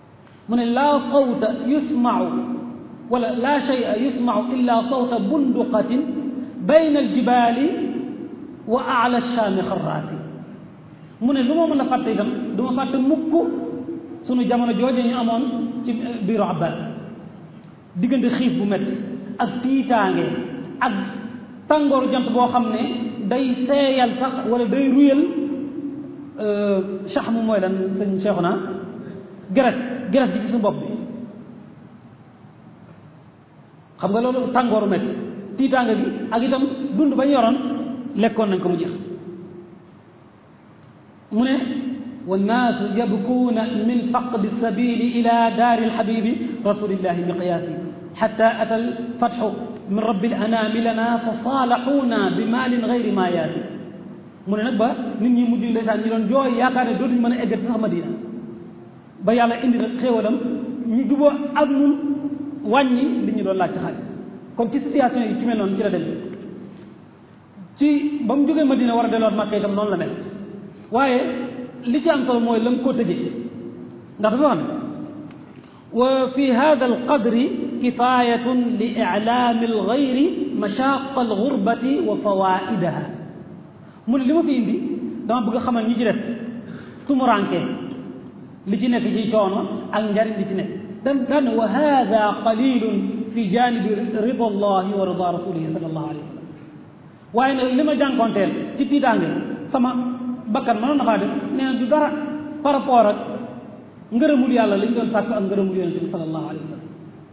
mu ne laa sawta yusmau wala laa shay'a yusmau illa sawta bunduqatin bayna aljibaali wa ala shaami xarraati mu ne lu ma mën a fàtte itam du ma fàtte mukk sunu jamono jooju ñu amoon ci biiru Abbas diggante xiif bu métti ak tiitaange ak tàngooru jant boo xam ne day seeyal sax wala day ruyal sax mu mooy lan sëñ Cheikhouna geres geres gi ci suñu bopp bi xam nga loolu tàngooru métti tiitaange bi ak itam dund ba ñu yoroon lekkoon nañ ko mu jeex mu ne wannaasu yabkuuna min faqdi sabili ila daari alxabibi rasulillahi miqyaasi xata ata alfatxu min rabbi alanaami lana fa saalaxuuna bi maalin gayri maa yaati mu ne nag ba nit ñi mujj ndeysaan ñi doon jooy yaakaar ne dootuñu mën a eggati sax Madina ba yàlla indi nag xéewalam ñu juboo ak ñun wàññi li ñu doon laaj ci xaalis kon ci situation yi ci mel noonu ci la dem ci ba mu jógee Madina war a delluwaat Makka itam noonu la mel waaye li ci am solo mooy la mu ko tëjee ndax dafa wax ne wa fi hada alqadri kifayatun li ilaami algayri mashaqa algurbati wa fawaidaha mu ne li ma fi indi dama bëgg a xamal ñi ci def tumuranke li ci nekk ci coono ak njariñ li ci nekk dan daan wa hada qalilun fi janibi rida allahi wa rida rasulihi sallallahu alayhi wa sallam waaye nag li ma jànkonteel ci tiitaange sama bakkan mënoon na faa def nee na du dara par rapport ak ngërëmul yàlla li ñu doon sàkk ak ngërëmul yonente bi sallallahu alayhi wa sallam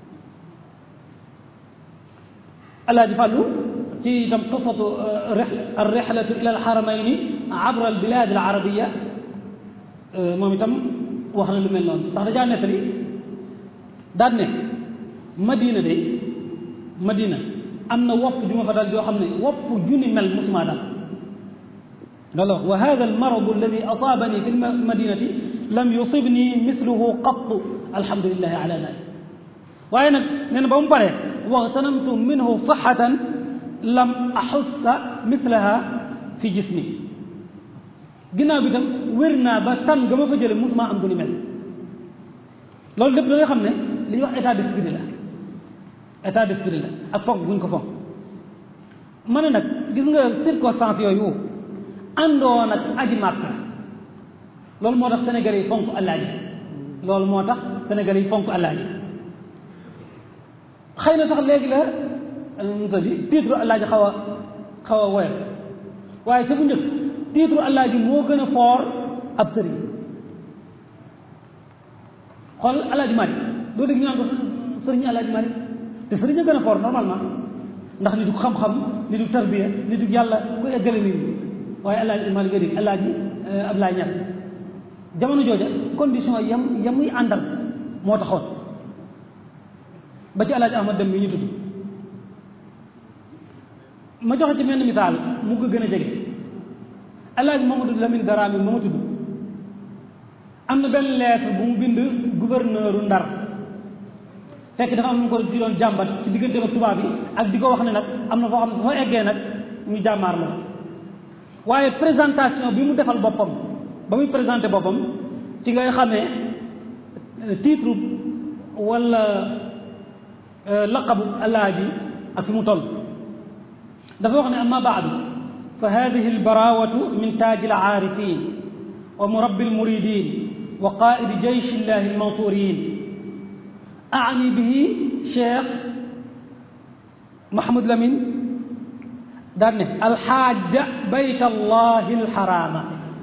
alaaji fàllu ci itam qisatu arrixlatu ila alxaramayni abra albilad alarabiya moom itam wax na lu mel noonu ndax dajaa nettali daan ne madina de madina am na wopp ju ma fa dal joo xam ne wopp juni mel musuma dal loolu wa hada almaradu alladi asaabani fi lmadinati lam yusibni misluhu qattu alhamdulilahi ala dalik waaye nag nee na ba mu paree waxtanamtu minhu saxatan lam axussa mislaha fi jismi ginnaaw bi tam wér naa ba tan ga ma fa jële musuma am gu ni mel loolu lépp da nga xam ne li ñuy wax état d'esprit la état d'esprit la ak fonk guñ ko fonk ma ne nag gis nga circonstance yooyu àndoon ak aji màkka loolu moo tax sénégalais yi fonk àllaaji loolu moo tax sénégalais yi fonk àllaaji xëy na sax léegi la mu tëddi titre àllaaji xaw a xaw a woyof waaye sa bu njëkk titre àllaaji moo gën a foor ab sëriñ xool àllaaji Malick doo dégg ñu naan ko sëriñ àllaaji Malick te sëriñ a gën a foor normalement ndax nitu xam-xam nitu tarbiya nitu yàlla ku eggale nit ñi waaye àllaaji Malick nga dégg àllaaji Ablaye Niass jamono jooja condition yam yamuy àndal moo taxoon ba ci àllaaji Ahmad dem bi ñu tudd ma joxe ci menn misaal mu ko gën a jege àllaaji Mamadou Lamine Daraame ma ma tudd am na benn lettre bu mu bind gouverneur u Ndar fekk dafa am nu ko di doon jàmbat ci diggante ak tubaab yi ak di ko wax ne nag am na foo xam ne su fa eggee nag ñu jàmmaar la waaye présentation bi mu defal boppam ba muy présenté boppam ci ngay xamee titre wala laqabu alaaji ak fi mu toll dafa wax ne amma baadu fa hadihi albarawatu min taaji alaarifin wa murabbi almuridin wa qaidi jeysh illahi almansurin aani bihi cheikh Mahmoud Lamine daan ne alxaaja bayt allahi alxarama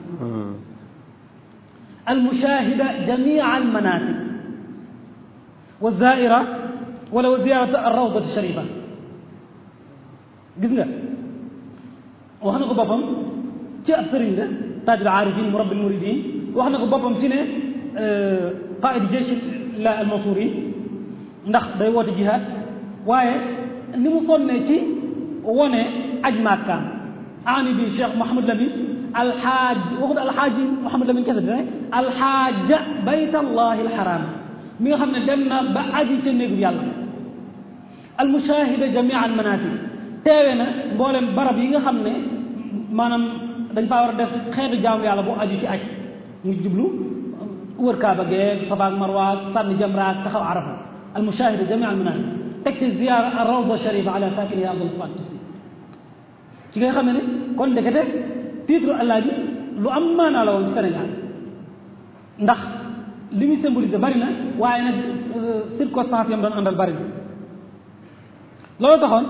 almushahida jamia almanasik wa zaira wala wa ziyarata alrawdat alsharifa gis nga wax na ko boppam ci ab sëriñ la taaj alaarifin murabbi almuridin wax na ko boppam ci ne qaid jeysh la almansurin ndax day woote jihaad waaye ni mu sonnee ci wone aj màkkaam aani bi cheikh Mouhamad Lamine alxaaj waxut alxaaji Mouhamad Lamine kese dina alxaaja bayt allahi alxaram mi nga xam ne dem na ba aji ca néegu yàlla almushahida jamia almanasik teewe na mboolem barab yi nga xam ne maanaam dañ faa war a def xeetu jaamu yàlla bu aju ci aj mu jublu wër kaaba gee safa ak marwa sànni jamra taxaw arafa al mushahida jami al manasik teg ci ziyaara ar rawda sharifa ala sakini ya abdul fat ci nga xam ne kon ndekete titre allah ji lu am maanaa la woon ci Sénégal ndax li muy symbolisé bari na waaye nag circonstance yam doon àndal bari na loolu taxoon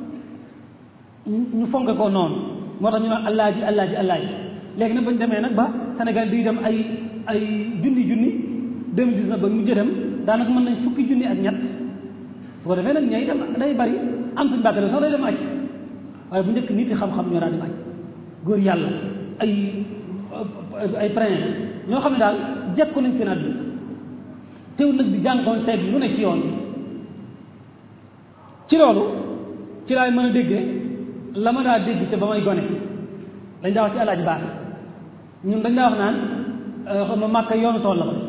ñu fonke ko noonu moo tax ñu naan allah ji allah ji allah ji léegi nag bañ demee nag ba Sénégal di dem ay ay junni junni deux mille dix-neuf ba mu jëdem daanaka mën nañ fukki junni ak ñett su ko defee nag ñay dem day bari am suñu bàkk sax day dem aj waaye bu njëkk nit yi xam-xam ñoo daal dem aj góor yàlla ay ay prince ñoo xam ne daal jekku nañ seen àdduna teew nag di jànkoon seeg lu ne ci yoon ci loolu ci laay mën a déggee la ma daa dégg te ba may gone dañ daa wax ci alaaj baax ñun dañ daa wax naan xam ma màkka yoonu tool la ko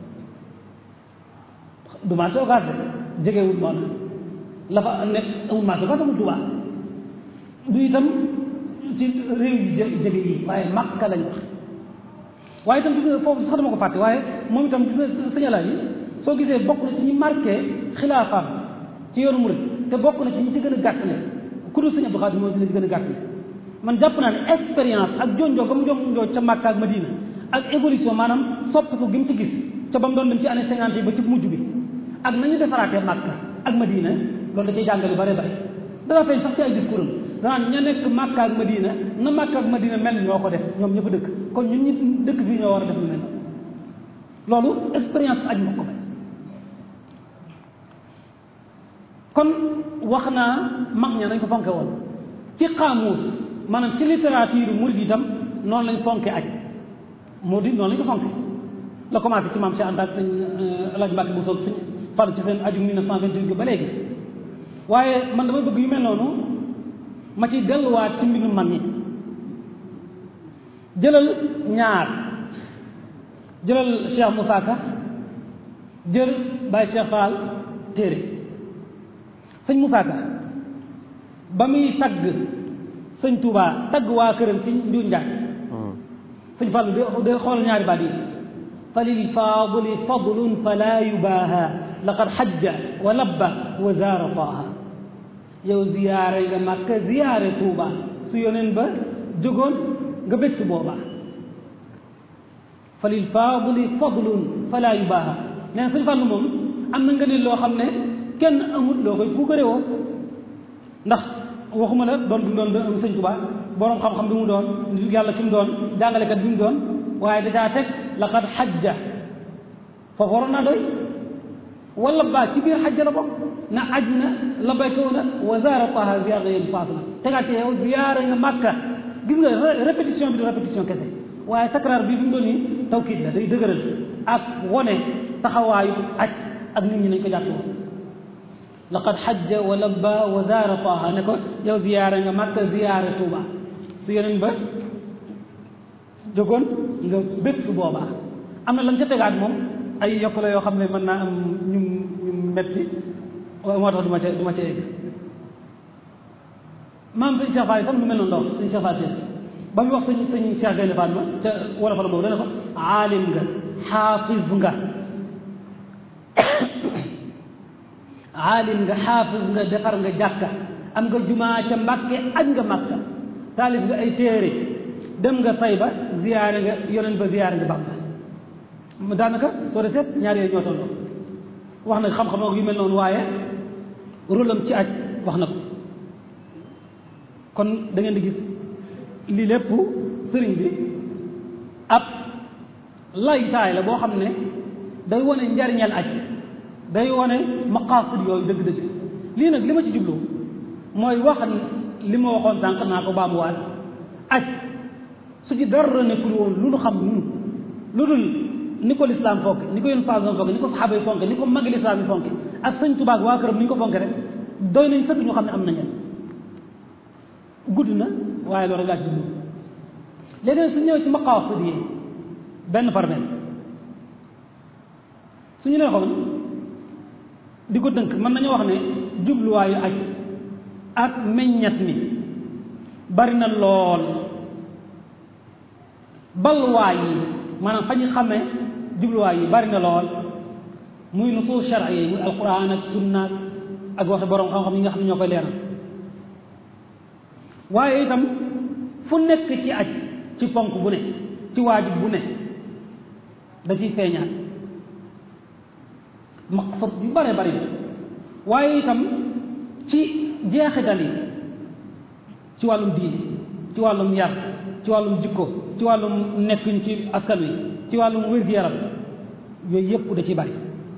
du marché occas de jegewul moo la fa nekk amul marché occas amul Tuubaa du itam ci réew yi jege yi waaye màkka lañ wax waaye itam gis nga foofu sax dama ko fàtte waaye moom itam gis nga sëñ Alaaji soo gisee bokk na ci ñi marqué xilaafaam ci yoonu murid te bokk na ci ñi ci gën a gàttale ku dul sëñ Abdou Khadir moom dina ci gën a gàttale man jàpp naa ne expérience ak jonjoo comme jonjoo ca Makka ak Madina ak évolution maanaam soppiku gi mu ci gis ca ba mu doon dem ci année cinquante yi ba ci mujj bi ak nañu defaraatee Makka ak Madina loolu da cay jàngale lu bare bare dana feeñ sax ci ay discours am danaan ña nekk Makka ak Madina na Makka ak Madina mel ñoo ko def ñoom ñëpp dëkk kon ñun ñi dëkk fii ñoo war a def lu mel loolu expérience aj moo ko may kon wax naa mag ña nañ ko fonke woon ci xaamuus maanaam ci littérature murid itam noonu lañ fonke aj moo di noonu lañ ko fonke la commencé ci maam Cheikh Anta ak sëñ Alaaji Mbàkke bu soog sëñ Fall ci seen aju 1928 ba léegi waaye man dama bëgg yu mel noonu ma ci delluwaat ci mbindum mag ñi jëlal ñaar jëlal Cheikh Moussa Ka jël Baye Cheikh Fall téere sëñ Moussa Ka ba muy tagg sëñ Touba tagg waa këram ci ndiw njaay sëñ Fall de xool ñaari baat yi fa lil faadili fadlun fala yubaaha laqad xajja wa labba wa zaara taaha yow ziyaare nga Makka ziyaare Touba su yoneen ba jógoon nga bés boobaa fa lil faadili fadlun fala yubaaha nee na sëñ Fall moom am na nga ne loo xam ne kenn amul loo koy puukare woo ndax waxuma la doon bi mu doon sëñ Tuubaa boroom xam-xam bi mu doon nit yàlla ki mu doon jàngalekat bi mu doon waaye dajaa teg laqad xajja foofu waroon naa doy wala baa ci biir xajja la bokk na aj na la baykaw na wa zaara taha ziyaara yéen faatu na tegaat ci yow ziyaara nga màkka gis nga répétition bi du répétition kese waaye takraar bi bi mu doon nii tawkiid la day dëgëral ak wone taxawaayu aj ak nit ñi nañ ko jàpp woon laqad xajja wa labba wa zaara taaha ne ko yow ziyaara nga Makka ziyaara Tuuba su yeneen ba jógoon nga bég su boobaa am na lan ca tegaat moom ay yokk la yoo xam ne mën naa am ñu ñu metti moo tax du ma ca du ma ca egg maam sëñ Cheikh Fall itam lu mel noonu ndox sëñ Cheikh Fall ba muy wax sëñ sëñ Cheikh Gaynde Fatma ca wala fa la boobu dana ko aalim nga xaafiz nga aalim nga xaafis nga defar nga jàkka am nga jumaa ca mbàkke aj nga màkka taalif nga ay téere dem nga Tayba ziyaare nga yoneen ba ziyaare nga Bàmba daanaka soo de seet ñaar yooyu ñoo tolloo wax na xam-xam ak yu mel noonu waaye rôlam ci aj wax na ko kon da ngeen di gis lii lépp sëriñ bi ab laytaay la boo xam ne day wone njariñal aj day wone maqaasid yooyu dëgg-dëgg lii nag li ma ci jublu mooy wax li ma waxoon sànq naa ko baamuwaat aj su ci dara nekkul woon lu nu xam nun lu dul ni ko lislaam fonke ni ko yéen façon fonke ni ko saxaaba yi fonke ni ko magi lislaam yi fonke ak sëñ Tuubaa waa këram ni ñu ko fonke rek doy nañ sëkk ñu xam ne am nañu gudd na waaye loolu rek laa ci jublu léegi su ñëwee ci maqaasid yi benn par benn suñu nee xoon di ko dënk mën nañu wax ne jubluwaayu aj ak meññat mi bari na lool balwaay yi maanaam fa ñu xamee jubluwaay yi bari na lool muy nusuus shar'iyya yi muy alquran ak sunna ak waxi borom xam-xam yi nga xam ne ñoo koy leeral waaye itam fu nekk ci aj ci ponk bu ne ci waajib bu ne da ciy feeñaat maqsad yu bare bari waaye itam ci jeexital yi ci wàllum diine ci wàllum yar ci wàllum jikko ci wàllum nekkuñ ci askan wi ci wàllum wér-gu-yaram yooyu yëpp da ci bari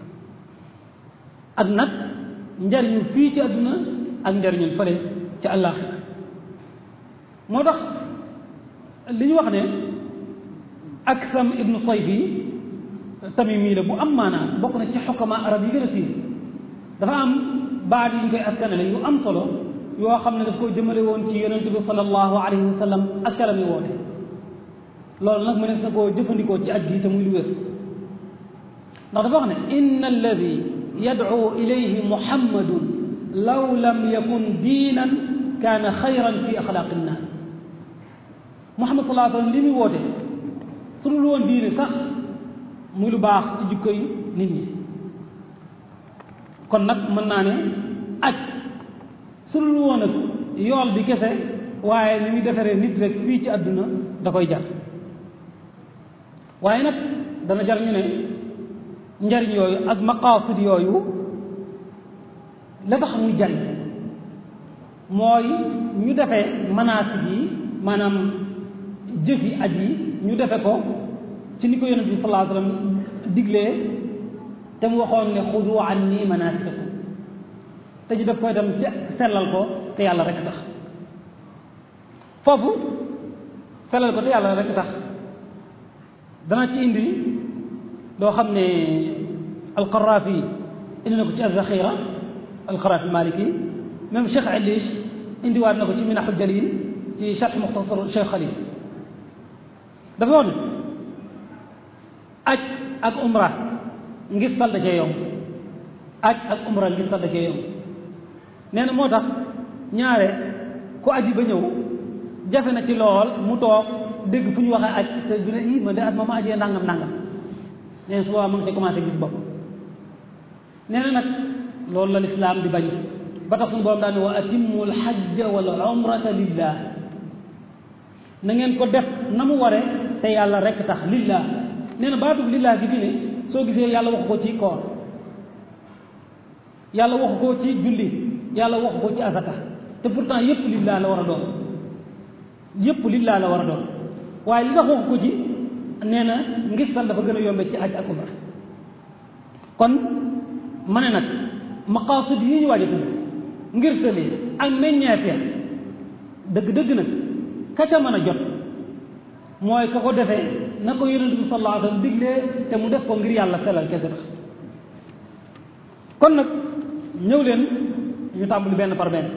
ak nag njariñu fii ci àdduna ak njariñu fële ci àllaaxira moo tax li ñu wax ne Aksam ibnu Sayfi tamimi la bu am maanaa bokk na ci xukama arab yi gën a siiw dafa am baat yi ñu koy askanale yu am solo yoo xam ne daf ko jëmale woon ci yonent bi sallallahu alayhi wa sallam ak calam yi woote loolu nag mënees na koo jëfandikoo ci aj gi te muy lu wér ndax dafa wax ne inna alladi yad'u ilayhi muhammadun law lam yakun diinan kaana xayran fi axlaaqi nnaas muhammad sallallahu alayhi wa sallam li muy woote su dul woon diine sax muy lu baax ci jikko yi nit ñi kon nag mën naa ne aj su dul woon ak yool bi kese waaye ni muy defaree nit rek fii ci àdduna da koy jar waaye nag dana jar ñu ne njariñ yooyu ak maqaasid yooyu la tax muy jariñ mooy ñu defee manaasik yi maanaam jëfi aj yi ñu defe ko ci ni ko yonent bi sallallahu alayhi wa sallam diglee te mu waxoon ne xudu anni manaasikakum te ñu def koy dem sellal ko te yàlla rek tax foofu sellal ko te yàlla rek tax dana ci indi loo xam ne alqaraafi indi na ko ci alzaxira alqaraafi maliki même Cheikh Alish indiwaat na ko ci minaxu jalil ci charx muxtasar Cheikh Xalil dafa wax ne aj ak umra ngir sal da cee yomb aj ak umra ngir sal da cee yomb nee na moo tax ñaare ku aji ba ñëw jafe na ci lool mu toog dégg fu ñu waxee aj te du ne ii man de at ma ma ajee nangam nangam nee na su boobaa mu ngi ci commencé gis bopp nee na nag loolu la lislaam di bañ ba tax suñu borom daal ne wa atimmu alxajja wal umrata lillah na ngeen ko def na mu ware te yàlla rek tax lillah nee na baatub lillah gi fi ne soo gisee yàlla waxu ko ci koor yàlla waxu ko ci julli yàlla waxu ko ci azaka te pourtant yépp lillah la war a doon yépp lillah la war a doon waaye li tax waxu ko ci nee na ngistal dafa gën a yombe ci aj ak umra kon ma ne nag maqaasid yi ñu waaj a tudd ngir tëli ak meññeefee dëgg-dëgg nag ka ca mën a jot mooy ka ko defee na ko yonent bi sallallahu alayhi wa sallam diglee te mu def ko ngir yàlla selal kese tax kon nag ñëw leen ñu tàmbali benn par benn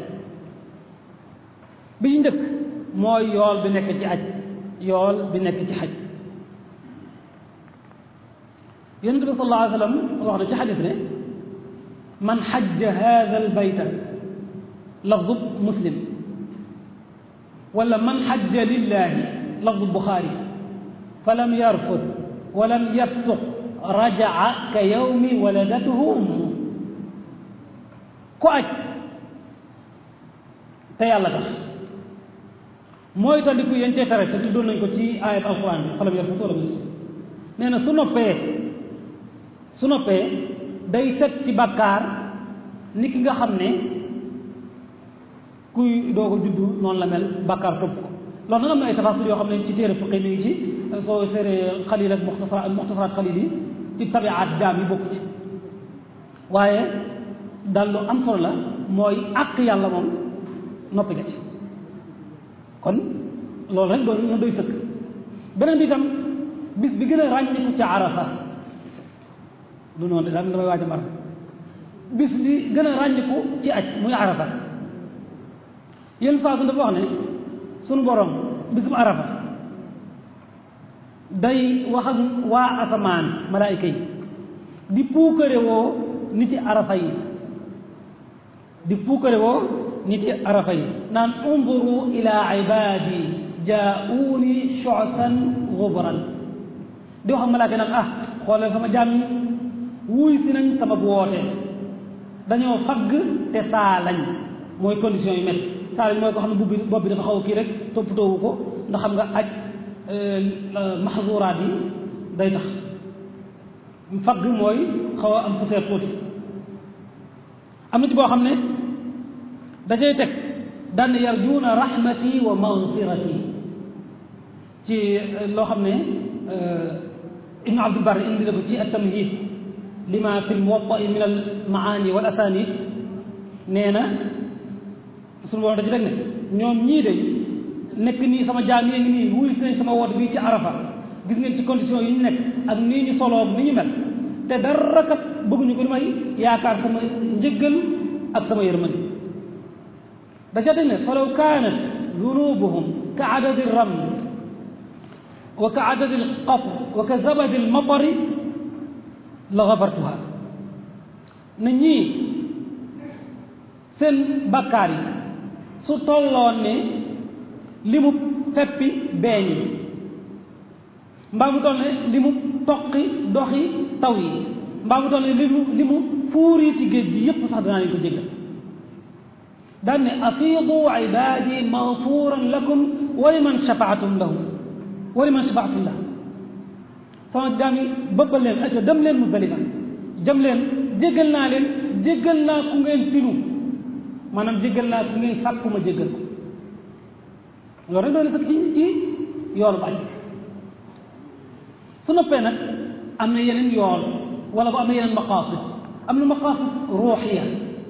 bi ñu njëkk mooy yool bi nekk ci aj yool bi nekk ci xaj yonent bi sallallahu alayhi wa sallam wax na ci xadis ne man xajja hada al bayta lafdu muslim wala man xajja lillahi lafdu buxaari fa lam yarfud wa lam yafsuq rajaa ka yawmi waladatuhu ummu ku aj te yàlla tax mooy tandiku yéen cee tere te tuddoon nañ ko ci ayat alquran bi fa lam yarfud wala yafsuq nee na su noppee su noppee day set ci bàkkaar ni ki nga xam ne kuy doog a juddu noonu la mel bàkkaar topp ko loolu nag am na ay tafasil yoo xam ne ci téere fiqi mi ngi ci soo seeree xalil ak muxtasara muxtasaraat xalil yi ci tabiaat jaam yi bokk ci waaye daal lu am solo la mooy àq yàlla moom noppi nga ci kon loolu rek doon na doy sëkk beneen bi itam bis bi gën a ràññiku ca arafa du noonu de daal damay waaj a mar bis bi gën a ràññiku ci aj muy arafa yenn saa su dafa wax ne sunu borom bisub arafa day wax ak waa asamaan malaayika yi di puukare woo niti arafa yi di puukare woo niti arafa yi naan unduru ila ibadi jaa'uuni shu'san ghubran di wax ak malaayika naan ah xoolal sama jaam yi wuy si nañ sama woote dañoo fagg te saa lañ mooy condition yu métti saa lañ mooy ko xam ne bubbi bopp bi dafa xaw a kii rek toppatoowu ko ndax xam nga aj maxzuraat yi day tax fagg mooy xaw a am poussière tuuti am na ci boo xam ne dajay teg daan yarjuuna rahmati wa magfirati ci loo xam ne ibnu abdul barri indi na ko ci at-tamhid lima fi lmuwatta min al maani wal asanid nee na suñu borom da ci teg ne ñoom ñii de nekk nii sama jaam yi ngi nii wuy si nañ sama woote bii ci arafa gis ngeen ci condition yi ñu nekk ak nii ñu soloo ni ñu mel te dara kat bëgguñu ko li may yaakaar sama njëggal ak sama yërmande da ca teg ne falaw kaanat dunubuhum ka adadi ram wa ka adadi alqatr wa ka zabadi almatari la gafartuha na ñii seen bakkaar yi su tolloon ne li mu feppi beeñ yi mbaa mu toll ne li mu toqi doxi taw yi mbaa mu toll ne li mu li mu fuuriiti géej gi yépp sax danaa leen ko jéggal daan ne afiidu ibaadi magfuran lakum wa liman shafaatum lahum wa liman shafaatum lahum sama jaam yi bëbbal leen acca dem leen Muzdalifa jëm leen jéggal naa leen jéggal naa ku ngeen tinu maanaam jéggal naa ku ngeen sàkku ma jéggal ko loolu rek doon na sax ci ci yoolu bañ su noppee nag am na yeneen yool wala bu am na yeneen maqaasid am na maqaasid ruuxiya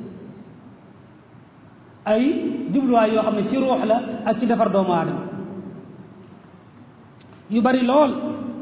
ay jubluwaay yoo xam ne ci ruux la ak ci defar doomu aadama yu bari lool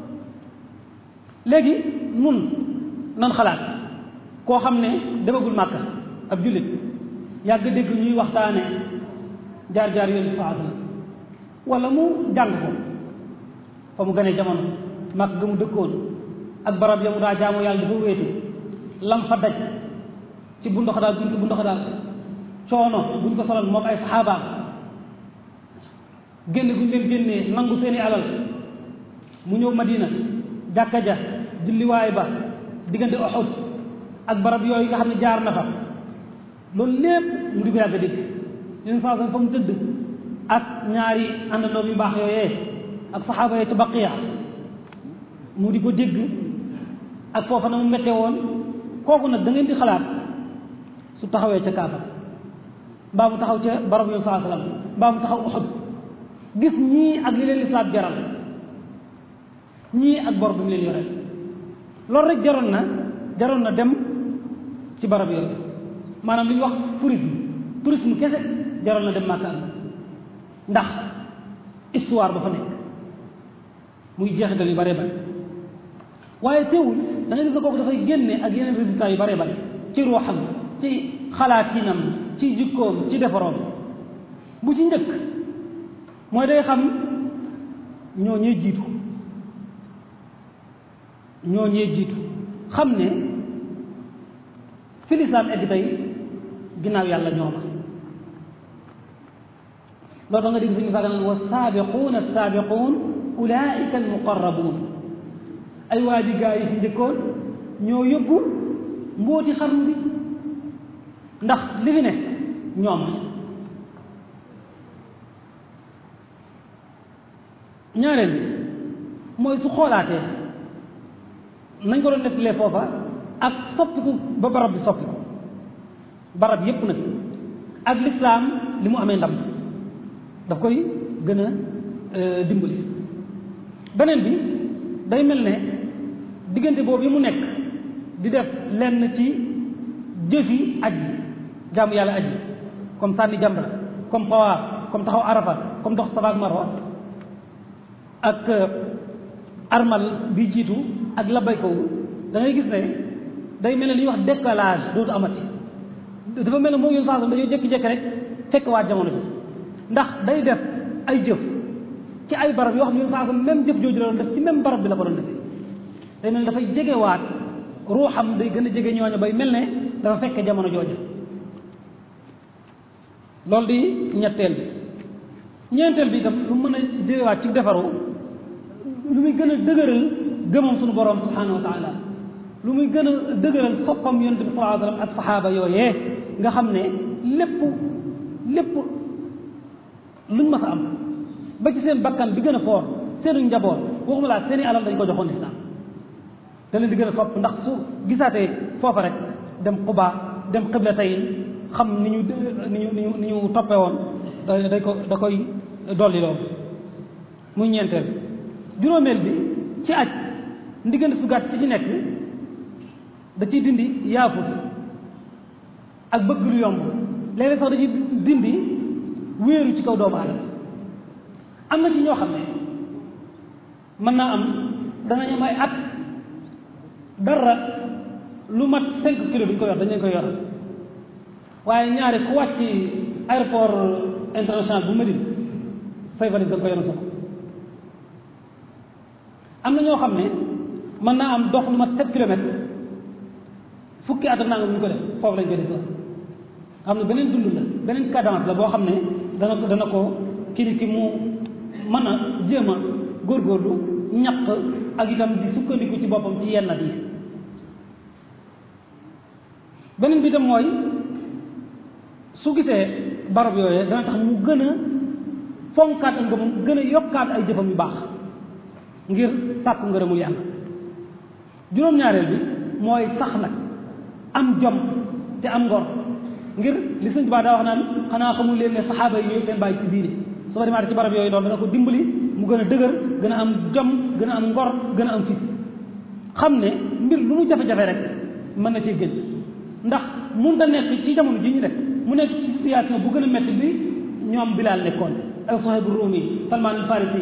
léegi nun nan xalaat koo xam ne demagul màkka ab jullit yàgg dégg ñuy waxtaane jaar-jaar yoon saa sallam wala mu jàng ko fa mu gënee jamono màkk ga mu dëkkoon ak barab ya mu daa jaamu yàlla dafa wéetu lam fa daj ci bu ndox daal buñ ko bu ndox daal coono buñ ko solal moo ko ay saxaabaam génn guñ leen génnee nangu seeni alal mu ñëw madina jàkka ja julliwaay ba diggante Uhud ak barab yooyu nga xam ne jaar na fa loolu lépp mu di ko yàgg dégg yeneen saa fa mu tëdd ak ñaari àndandoom yu baax yooyee ak saxaaba yee ci baqiya mu di ko dégg ak foofa na mu mette woon kooku nag da ngeen di xalaat su taxawee ca Kaaba mbaa mu taxaw ca barab yoon saa salaam mbaa mu taxaw Uhud gis ñii ak li leen lislaam jaral ñii ak bor bi mu leen yore loolu rek jaroon na jaroon na dem ci barab yooyu maanaam li ñuy wax tourisme tourisme kese jaroon na dem Makka ndax histoire ba fa nekk muy jeexital yu bare bare waaye teewul da ngay gis ne kooku dafay génne ak yeneen résultats yu bare bare ci ruuxam ci xalaatinam ci jikkoom ci defaroom bu ci njëkk mooy day xam ñoo ñee jiitu ñoo ñee jiitu xam ne fi lislaam egg tey ginnaaw yàlla ñooma loolu da nga dégg suñu saaga naan wa saabiquun assaabiquun ulaika almuqarrabuun ay waa ji gaa yi fi njëkkoon ñoo yóbbu mbóoti xarnu bi ndax li fi ne ñoom ñaareel bi mooy su xoolaatee nañ ko doon nettalee foofa ak soppiku ba barab bi soppiku barab yépp nag ak lislaam li mu amee ndam daf koy gën a dimbali beneen bi day mel ne diggante boobu yi mu nekk di def lenn ci jëfi aj yi jaamu yàlla aj yi comme sànni jamra comme xawaaf comme taxaw arafa comme dox safa ak marwa ak armal bi jiitu ak labay ko da ngay gis ne day mel ne li ñuy wax décalage dootu amati dafa mel ne moo yoon saa dañoo jékki-jékki rek fekk waa jamono ji ndax day def ay jëf ci ay barab yoo xam ne yoon saa même jëf jooju la doon def ci même barab bi la ko doon defee day mel ne dafay jegewaat ruuxam day gën a jege ñooñu bay mel ne dafa fekk jamono jooja loolu di ñetteel bi ñeenteel bi itam lu mën a jegewaat ci defaru lu muy gën a dëgëral gëmam suñu borom subhanahu wa taala lu muy gën a dëgëral soppam yonente bi sallallahu alayhi wa sallam ak saxaaba yooyee nga xam ne lépp lépp luñ mas a am ba ci seen bakkan bi gën a foor seenu njaboot waxuma laa seeni alal dañ ko joxoon lislaam da leen di gën a sopp ndax su gisaatee foofa rek dem Quba dem Qiblatayn xam ni ñu ni ñu ni ñu ni ñu toppee woon da ko da koy dolli loolu muy ñeenteel juróomeel bi ci aj ndiggante su gàtt ci ci nekk da ciy dindi yaafus ak bëgg lu yomb léeg-léeg sax da ciy dindi wéeru ci kaw doomu aadama am na ci ñoo xam ne mën naa am danañ am ay at dara lu mat cinq kilos bi ñu ko yor dañ leen koy yor waaye ñaari ku wàcc aéroport international bu Médine say valise da nga ko yor sa am na ñoo xam ne mën naa am dox lu mat sept kilomètres fukki at ak nangam ñu ko def foofu lañ koy def xam ne beneen dund la beneen cadence la boo xam ne dana ko dana ko kii ki mu mën a jéem a góorgóorlu ñaq ak itam di sukkandiku ci boppam ci yenn yi beneen bi itam mooy su gisee barab yooyee dana tax mu gën a fonkaat ak ngëmam gën a yokkaat ay jëfam yu baax ngir sàkku ngërëmul yàlla juróom-ñaareel bi mooy sax nag am jom te am ngor ngir li sëñ Tuubaa daa wax naan xanaa xamul leen ne saxaaba yi ñooy seen bàyyi ci diine soo demaatee ci barab yooyu loolu dana ko dimbali mu gën a dëgër gën a am jom gën a am ngor gën a am fit xam ne mbir lu mu jafe-jafe rek mën na cee gën ndax mun da nekk ci jamono ji ñu rek mu nekk ci situation bu gën a métti bi ñoom Bilaal nekkoon ak Suhayb Rumi Salman al Farisi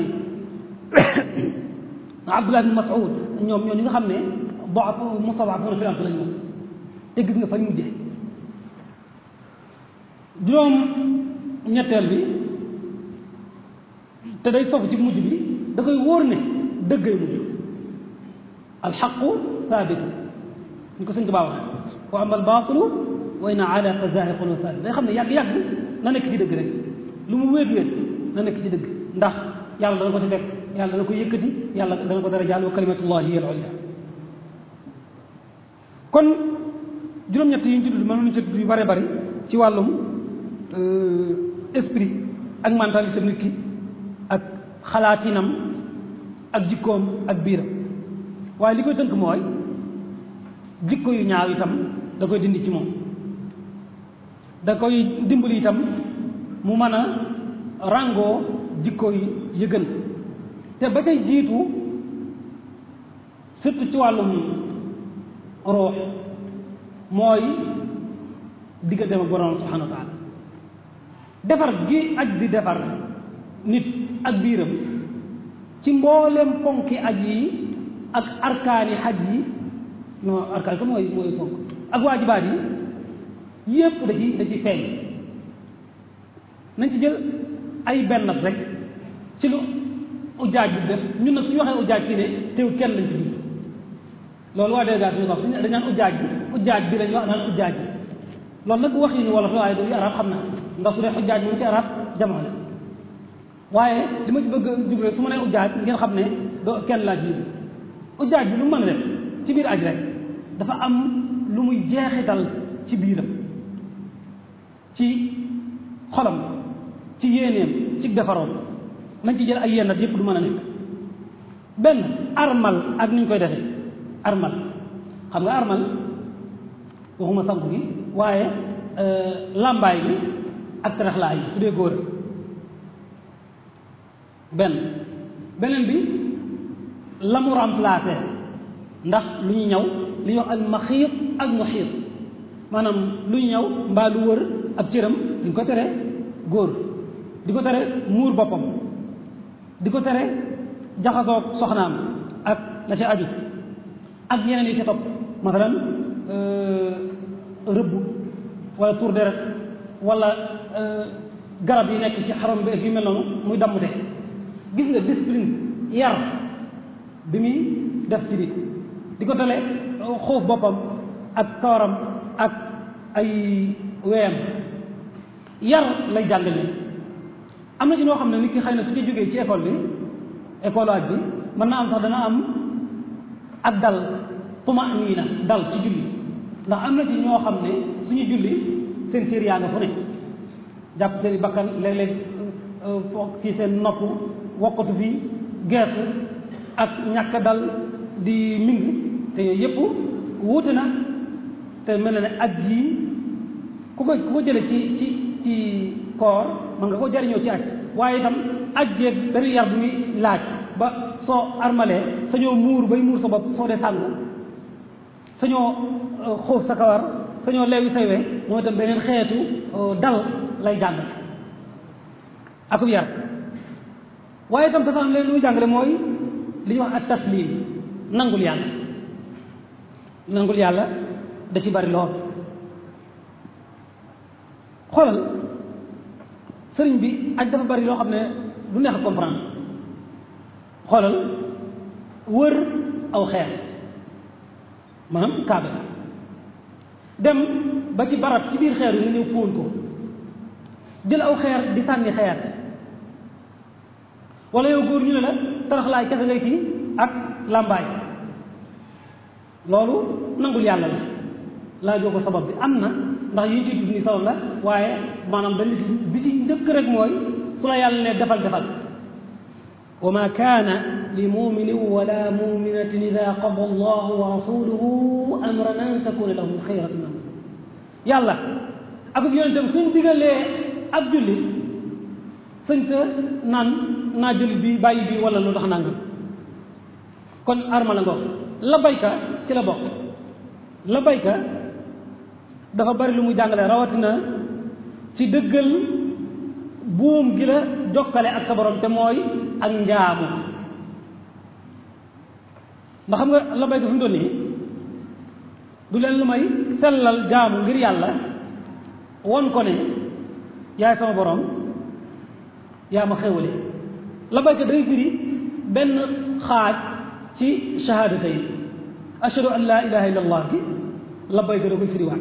Abdullah bin Mas'ud ñoom ñoo ñi nga xam ne doaf mustad'afuuna fil ard lañ moom te gis nga fañ mujjee juróom ñetteel bi te day sof ci mujj bi da koy wóor ne dëggay mujj alxaqu saabit ñu ko sëñ Tuubaa wax wa ama albaatilu wa in ala fa zaahiqun wa saabit day xam ne yàgg-yàgg na nekk ci dëgg rek lu mu wéet wéet na nekk ci dëgg ndax yàlla dana ko ci fekk yàlla dana ko yëkkati yàlla dana ko dara jaal wa kalimatullahi hiya al-ulya kon juróom-ñett yi ñu ci tudd mënoon nañu ci tudd yu bare bari ci wàllum esprit ak mentalité nit ki ak xalaatinam ak jikkoom ak biiram waaye li koy tënk mooy jikko yu ñaaw itam da koy dindi ci moom da koy dimbali itam mu mën a ràngoo jikko yi yëgën te ba tey jiitu surtout ci wàllum ruux mooy digganteem ak borom subhanahu wa taala defar gi aj di defar nit ak biiram ci mboolem ponki aj yi ak arkaani xaj yi non arkaan ko mooy mooy ponk ak waajibaat yi yépp da ci da ci feeñ nañ ci jël ay benn rek ci lu ujaaj bi def ñun nag suñu waxee ujaaj fii ne teew kenn lañ ci biir loolu waa délégation ñu wax suñu dañ naan ujaaj bi ujaaj bi lañ wax naan ujaaj bi loolu nag wax yi ni wolof la waaye du arab xam naa ndax su dee ujaaj moom ci arab jamono la waaye li ma ci bëgg a jublu su ma nee ujaaj ngeen xam ne doo kenn laa ci ujaaj bi lu mu mën a def ci biir aj rek dafa am lu muy jeexital ci biiram ci xolam ci yéeneem ci defaroom nañ ci jël ay yenn yëpp du mën a nekk benn armal ak ni ñu koy defee armal xam nga armal waxuma sanku gi waaye làmbaay bi ak teraxlaay yi su dee góor benn beneen bi la mu remplacé ndax lu ñu ñëw li ñuy wax al maxiit ak muxiit maanaam lu ñu ñëw mbaa lu wër ab cëram di ko tere góor di ko tere muur boppam di ko tere jaxasoog soxnaam ak la ca aju ak yeneen yi ca topp masalan rëbb wala tour deret wala garab yi nekk ci xaram bi ak yu mel noonu muy dammute gis nga discipline yar bi muy def ci bi di ko tale xoof boppam ak kawaram ak ay weyam yar lay jàngale am na ci noo xam ne nit ki xëy na su ci jógee ci école bi école waaj bi mën na am sax dana am ak dal tumaniina dal ci julli ndax am na ci ñoo xam ne suñu julli seen cër yaa nga fu ne jàpp seen bakkan léeg-léeg foog ci seen nopp wokkatu fi geesu ak ñàkk dal di ming te yooyu yëpp wuute na te mel na ne aj yi ku ko ku ko jële ci ci ci koor man nga ko jariñoo ci aj waaye itam aj jeeg benn yar bu muy laaj ba soo armalee sañoo muur bay muur sa bopp soo dee sàngu sañoo xóof sa kawar sañoo leewi say we moo itam beneen xeetu dal lay jàng akub yar waaye itam dafa am leen lu muy jàngale mooy li ñuy wax ak taslim nangul yàlla nangul yàlla da ci bari lool xoolal sëriñ bi aj dafa bari loo xam ne du neex a comprendre xoolal wër aw xeer maanaam kaaba dem ba ci barab ci biir xeer yi nga ñëw fóon ko jël aw xeer di sànni xeer wala yow góor ñu ne la taraxlaay kese ngay kii ak làmbaay loolu nangul yàlla la laajoo ko sabab bi am na ndax yi ñu ciy tudd ni sabab la waaye maanaam benn bi ci njëkk rek mooy su la yàlla ne defal defal wa ma kaana li muminin wala muminatin ida qada allahu wa rasuluhu amran an takuna lahum xayratu min yàlla akub yonentam suñ digalee ab julli sëñ ta naan naa jël bi bàyyi bi wala lu tax nangam kon arma la ngoog la bayka ci la bokk la bayka dafa bari lu muy jàngale rawatina ci dëggal buum gi la jokkale ak sa borom te mooy ak njaamu ndax xam nga la bayka fi mu doon nii du leen lu may sellal jaamu ngir yàlla won ko ne yaay sama borom yaa ma xewale la bayka day firi benn xaaj ci shahaadata yi ashhadu an laa ilaha illa allah gi la bayka da koy firiwaat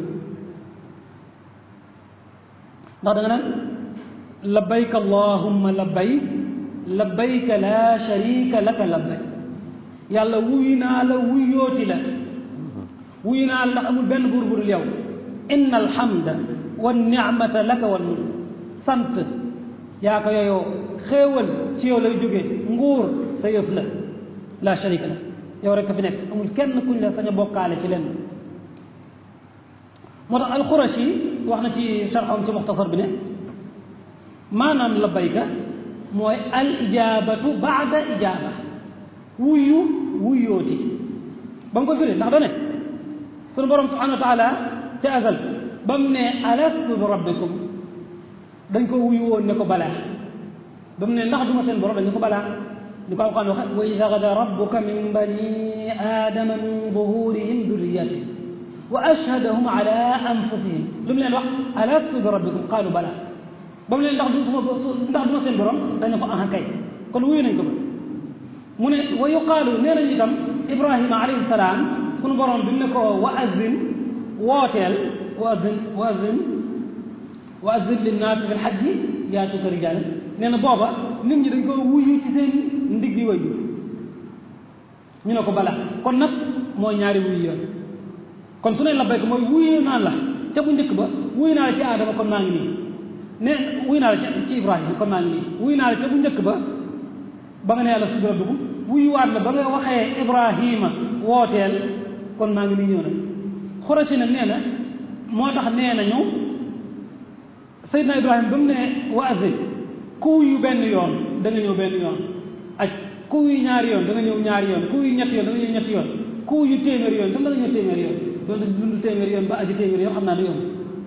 ndax da nga naan labbayk allahumma labbayk labbayka laa sharika laka labbayk yàlla wuyu naa la wuyooti la wuyu naa la ndax amul benn buur bu dul yow inna alhamda wa nicmata laka wa mulk sant yaa ko yooyoo xéewal ci yow lay jógee nguur sa yëf la laa sharika la yow rek ka fi nekk amul kenn kuñ la sañ a bokkaale ci lenn moo tax alxurashi wax na ci sharxam ci muxtasar bi ne maanaam labbayka mooy al ijaabatu baada ijaaba wuyu wuyooti ba mu ko firi ndax da ne sunu borom subhanahu wa taala ca azal ba mu ne alastu bi rabbikum dañ ko wuyu woon ne ko balaa ba mu ne ndax duma seen borom dañ ne ko balaa ni ko alquran waxe wa id axada rabbuka min bani aadama min zuhurihim durriyatihim wa ashhadahum ala anfusihim lu mu leen wax alastu bi rabbikum qaalu bala ba mu leen ndax du sama ndax duma seen borom dañ ne ko aha kay kon wuyu nañ ko ba mu ne wa yuqaalu nee nañu itam ibrahima alayhi salaam sunu borom bi mu ne ko wa azin wooteel wa azin wa azin wa azin linnaasi fi lxajji yaatuka rijaal nee na booba nit ñi dañ ko wuyu ci seen ndigg yi way ñu ne ko bala kon nag mooy ñaari wuyu yoon kon su ne labbayka mooy wuyu naa la ca bu njëkk ba wuyu naa la ci aadama kon maa ngi nii ne wuyu naa la ci ibrahima kon maa ngi nii wuyu naa la ca bu njëkk ba ba nga ne yàlla su dugg wuyuwaat la ba nga waxee ibrahima wooteel kon maa ngi nii ñëw na xurasi nag nee na moo tax nee nañu Seydina Ibrahima ba mu ne wa azin ku wuyu benn yoon da nga ñëw benn yoon aj ku wuyu ñaari yoon da nga ñëw ñaari yoon ku wuyu ñetti yoon da nga ñëw ñetti yoon ku wuyu téeméeri yoon tam da nga ñëw téeméeri yoon doon dund téeméeri yoon ba aji téeméeri yoon xam naa ne yoon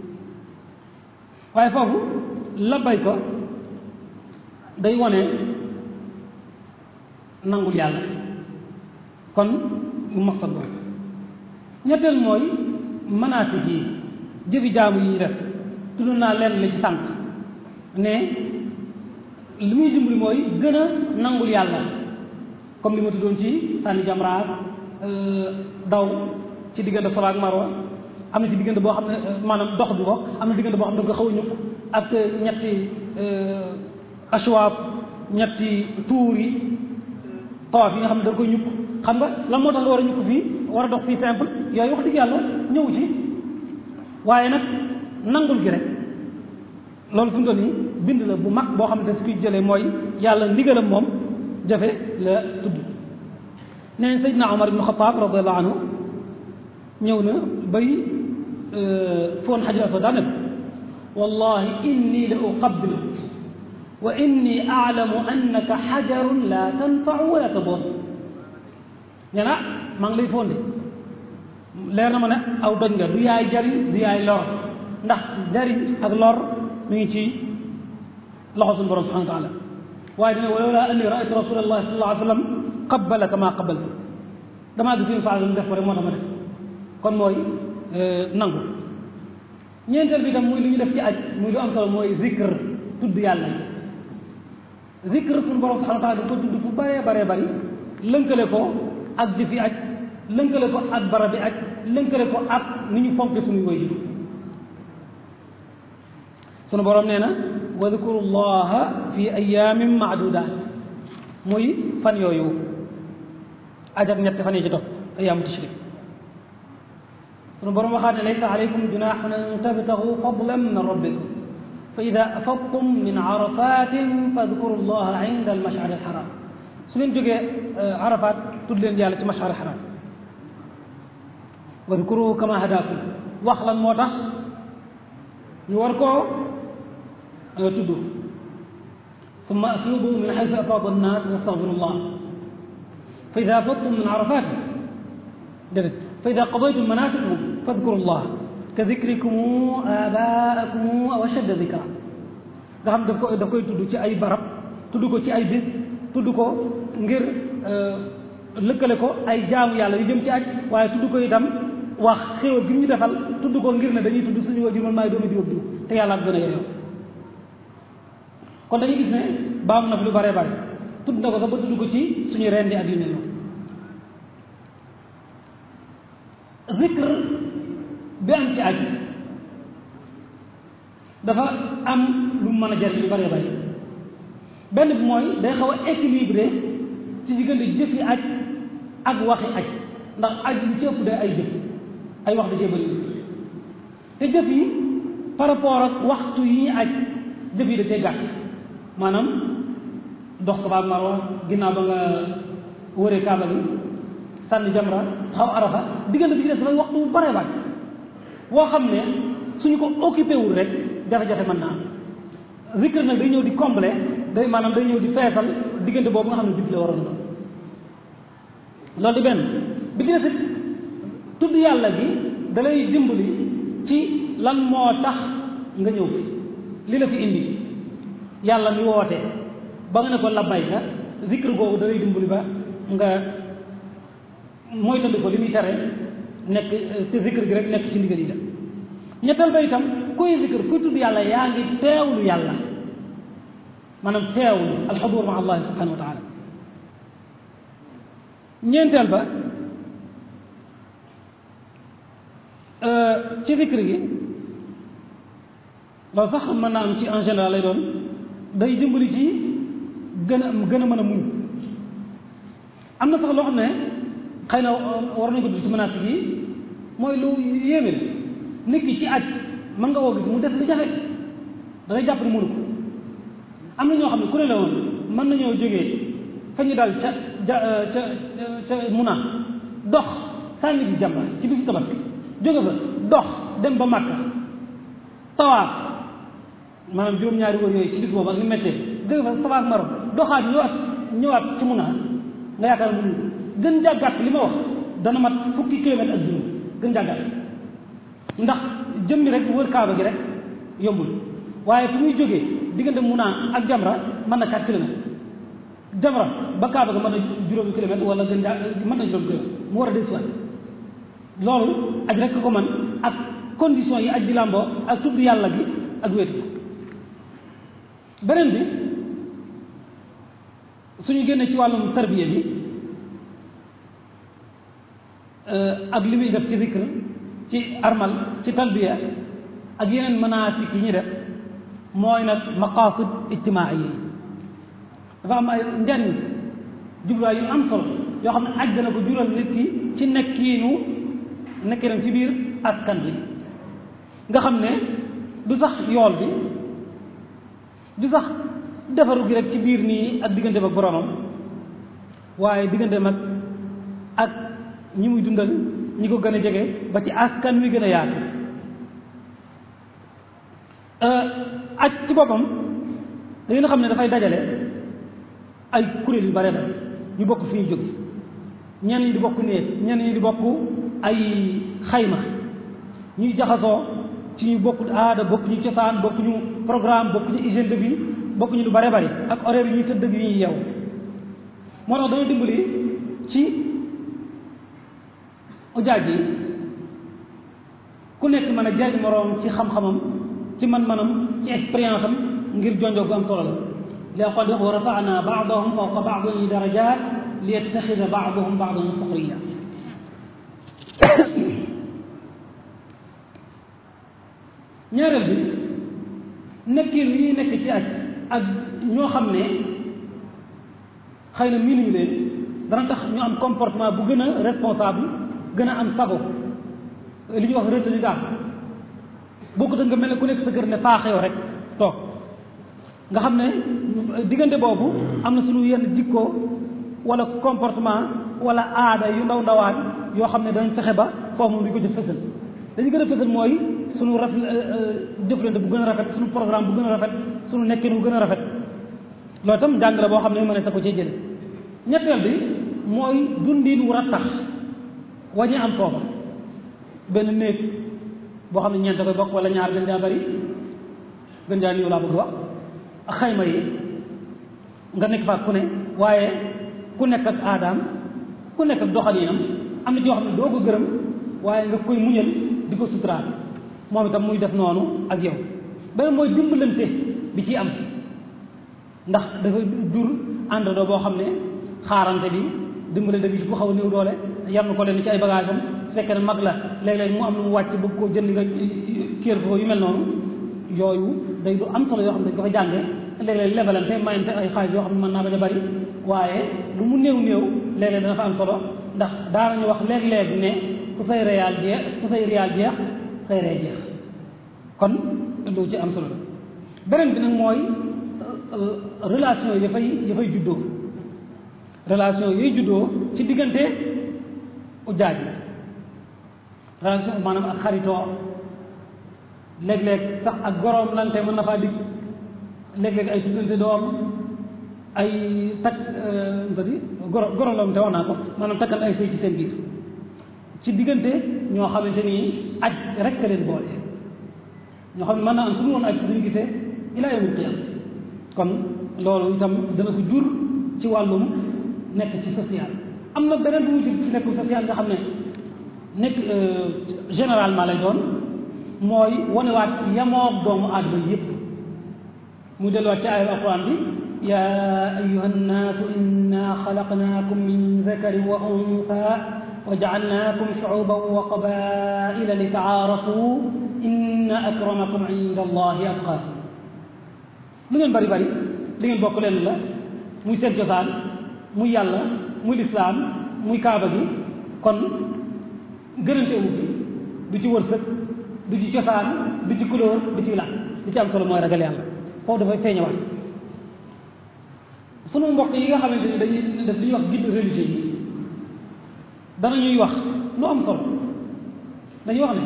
waaye foofu labbay ko day wone nangul yàlla kon mu maqsad boobu ñetteel mooy manaasik yi jëfi jaamu yi ñu def tudd naa leen la ci sant ne li muy dimbali mooy gën a nangul yàlla comme li ma tuddoon ci sànni jamraat daw ci diggante Safa ak Marwa am na ci diggante boo xam ne maanaam dox bi ko am na diggante boo xam ne da ko xaw a ñukk ak ñetti ashwaab ñetti tuur yi tawaaf yi nga xam ne da koy ñukk xam nga lan moo tax nga war a ñu ko fii war a dox fii simple yooyu wax dëgg yàlla ñëw ci waaye nag nangul gi rek loolu fi mu toll nii bind la bu mag boo xam ne su koy jëlee mooy yàlla ndigalam moom jafe la tudd nee na Seydina Omar ibnu Xataab radiallahu anhu ñëw na bay foon xajar aswad daa ne wallahi inni la uqabbilu wa inni aalamu annaka xajarun la tanfau wala tadur nee na maa ngi lay fonde leer na ma ne aw doj nga du yaay jariñ du yaay lor ndax jariñ ak lor mi ngi ci loxo suñu borom subhanahu wa taala waaye dina walawla anni raaytu rasulallahi sallallahu alayhi wa sallam qabbalaka maa qabbalta damaa gis suñu faal def ko rek moo tax ma def kon mooy nangu ñeenteel bi tam muy li ñu def ci aj muy lu am solo mooy zikr tudd yàlla yi zikr suñu borom subhanahu wa taala da ko tudd fu bëree bëree bëri lënkale ko ak jëfi aj lënkale ko ak barabi aj lënkale ko ak ni ñu fonke suñu koy jur sunu borom nee na wa dikru llaha fi ayamin maadudat muy fan yooyu aj ak ñetti fan yi ci topp ayaamu tashrik sunu borom waxaat ne laysa alaykum junahun an tabtagu fadlan min rabbikum fa ida afadtum min arafatin fadkuru llaha inda almashari alxaram su leen jógee arafat tudd leen yàlla ci mashari alxaram wadkuruhu kama hadakum wax lan moo tax ñu war koo tudd summa afiidu min xaysu afaada annaas wastaxfiru llah fa ida afadtum min arafatin déedéet fa ida qadaytum manasikakum fadkuru llah ka dikrikum abaakum aw ashadda dikra nga xam daf ko daf koy tudd ci ay barab tudd ko ci ay bis tudd ko ngir lëkkale ko ay jaamu yàlla yu jëm ci aj waaye tudd ko itam wax xéwal gi ñu defal tudd ko ngir ne dañuy tudd suñu wajur man maay doomi diw diw te yàlla ak gën a yeyoo kon dañuy gis ne baam na fi lu bare bare tudd na ko sax ba tudd ko ci suñu rendi ak yu mel noonu zikr bi am ci aj dafa am lu mën a jariñ lu bare bare benn bi mooy day xaw a équilibré ci diggante jëfi aj ak waxi aj ndax aj lu ci ëpp day ay jëf ay wax da cee bëri te jëf yi par rapport ak waxtu yi ñuy aj jëf yi da cee gàtt maanaam dox ko ba marwa ginnaaw ba nga wëree kaaba gi sànni jamra xaw arafa diggante bi ci des dafay waxtu bu bare bare woo xam ne suñu ko occupé wul rek jafe-jafe mën naa am zikr nag day ñëw di combler day maanaam day ñëw di feesal diggante boobu nga xam ne jëf la waroon doon loolu di benn bi ci des tudd yàlla gi da lay dimbali ci lan moo tax nga ñëw fi li la fi indi yàlla mi woote ba nga ne ko labbayka zikr googu da lay dimbali ba nga moytandi ko li muy tere nekk te zikr gi rek nekk ci ndigal yi la ñetteel ba itam kuy zikr kuy tudd yàlla yaa ngi teewlu yàlla maanaam teewlu alxudur ma allahi subhanahu wa taala ñeenteel ba ci zikr gi loolu sax mën naa am ci en général lay doon day dimbali ci gën a gën a mën a muñ am na sax loo xam ne xëy na war nañ ko dugg ci menaces yi mooy lu yéeme nit ki ci aj mën nga woo gis mu def lu jafe da ngay jàpp ne mënu ko am na ñoo xam ne ku ne la woon mën nañoo jógee fa ñu dal ca ja ca ca Muna dox sànni bi jàmba ci bisu tabaski jóge fa dox dem ba Makka tawaaf maanaam juróom-ñaari wër yooyu ci bis boobu ak ni méttee jóge fa Safa ak Marwa doxaat ñëwaat ñëwaat ci Muna nga yaakaar mu gën jàggat li ma wax dana mat fukki kilomètre ak juróom gën jàggat ndax jëmmi rek wër kaaba gi rek yombul waaye fu muy jógee diggante Muna ak Jamra mën na 4 kilomètres Jamra ba kaaba ga mën na juróomi kilomètre wala gën jaa mën na juróomi kilomètre mu war a dellusiwaat loolu aj rek ko man ak condition yi aj di làmboo ak tudd yàlla gi ak wéetu beneen bi suñu génnee ci wàllum tarbiya bi ak li muy def ci zikr ci armal ci talbiya ak yeneen manasik yi ñu def mooy nag maqasid ijtimaa yi dafa am ay njariñ jubluwaay yu am solo yoo xam ne aj dana ko jural nit ki ci nekkiinu nekkinam ci biir askan bi nga xam ne du sax yool bi du sax defaru gi rek ci biir nii ak digganteem ak boromam waaye digganteem ak ak ñi muy dundal ñi ko gën a jege ba ci askan wi gën a yaatu aj ci boppam da ngeen xam ne dafay dajale ay kuréel yu bare bare ñu bokk fi ñu jóge ñenn ñi di bokk néeg ñenn ñi di bokk ay xayma ñuy jaxasoo ci ñu bokk aada bokk ñu cosaan bokk ñu programme bokk ñu hygiène de vie bokk ñu lu bare bari ak horaire yi ñuy tëdd ak yi ñuy yeew moo tax dañu dimbali ci ujaaj yi ku nekk mën a jariñ moroom ci xam-xamam ci man-manam ci expérience am ngir jonjoo gu am solo la laqad wa rafa'na ba'dahum fawqa ba'din darajat li yattaxida ba'dahum ba'dan suxriya ñaareel bi nekkin yi ñuy nekk ci aj ak ñoo xam ne xëy na miinuñu leen dana tax ñu am comportement bu gën a responsable gën a am sago li ñuy wax retenu daal bokkut nga mel ne ku nekk sa kër ne faaxew rek toog nga xam ne diggante boobu am na suñu yenn jikko wala comportement wala aada yu ndaw ndawaan yoo xam ne dañ fexe ba foofu moom duñ ko jëf fësal dañu gën a fësal mooy suñu raf jëflante bu gën a rafet suñu programme bu gën a rafet suñu nekkin bu gën a rafet loolu itam njàng la boo xam ne mën sa ko cee jële ñetteel bi mooy dundin wu rattax wañi am foofa benn néeg boo xam ne ñeent koy bokk wala ñaar gën jaa bari gën jaa niw laa bëgg wax ak xayma yi nga nekk fa ku ne waaye ku nekk ak aadaam ku nekk ak doxalinam am na ci yoo xam ne doo ko gërëm waaye nga koy muñal di ko suturaal moom itam muy def noonu ak yow beneen mooy dimbalante bi ci am ndax dafa jur àndandoo boo xam ne xaarante bi dimbalante bi ku xaw a néew doole yar na ko leen ci ay bagage am su fekkee ne mag la léeg-léeg mu am lu mu wàcc bëgg koo jënd nga kéer ko yu mel noonu yooyu day lu am solo yoo xam ne dañ ko fa jànge léeg-léeg lebalante mayante ay xaalis yoo xam ne mën naa bañ a bari waaye lu mu néew néew léeg-léeg dana fa am solo ndax daanañu wax léeg-léeg ne ku say réal jeex ku say réal jeex say ree jeex kon lu ci am solo la beneen bi nag mooy relation yi dafay dafay juddoo relation yooyu juddoo ci diggante ujaaj yi relation maanaam ak xaritoo léeg-léeg sax ak goroom lante mën na faa dig léeg-léeg ay tuddante doom ay takk bati goro goroom lante wax naa ko maanaam takkal ay sëy ci seen biir ci diggante ñoo xamante ni aj rek ka leen boole ñoo xam ne mën naa am suñu woon aj duñu gisee ilaa yawmil qiyaama kon loolu itam dana ko jur ci wàllum nekk ci social am na beneen bu mu jur ci nekku social nga xam ne nekk généralement lay doon mooy wanewaat yamoog doomu aadama yépp mu delluwaat ci ayal alquran bi ya ayuha nnaasu inna xalaqnaakum min zakarin wa unsa wa jaalnaakum shuuban wa qabaila li taarafu inna akramakum inda allahi atqaakum lu ngeen bari bari li ngeen bokk leen la muy seen cosaan muy yàlla muy lislaam muy kaaba gi kon gënante wu bi du ci wërsëg du ci cosaan du ci couleur du ci làkk li ci am solo mooy ragal yàlla foofu dafay feeñewaat sunu mbokk yi nga xamante ni dañuy def li ñuy wax guide religieux yi danañuy wax lu am solo dañuy wax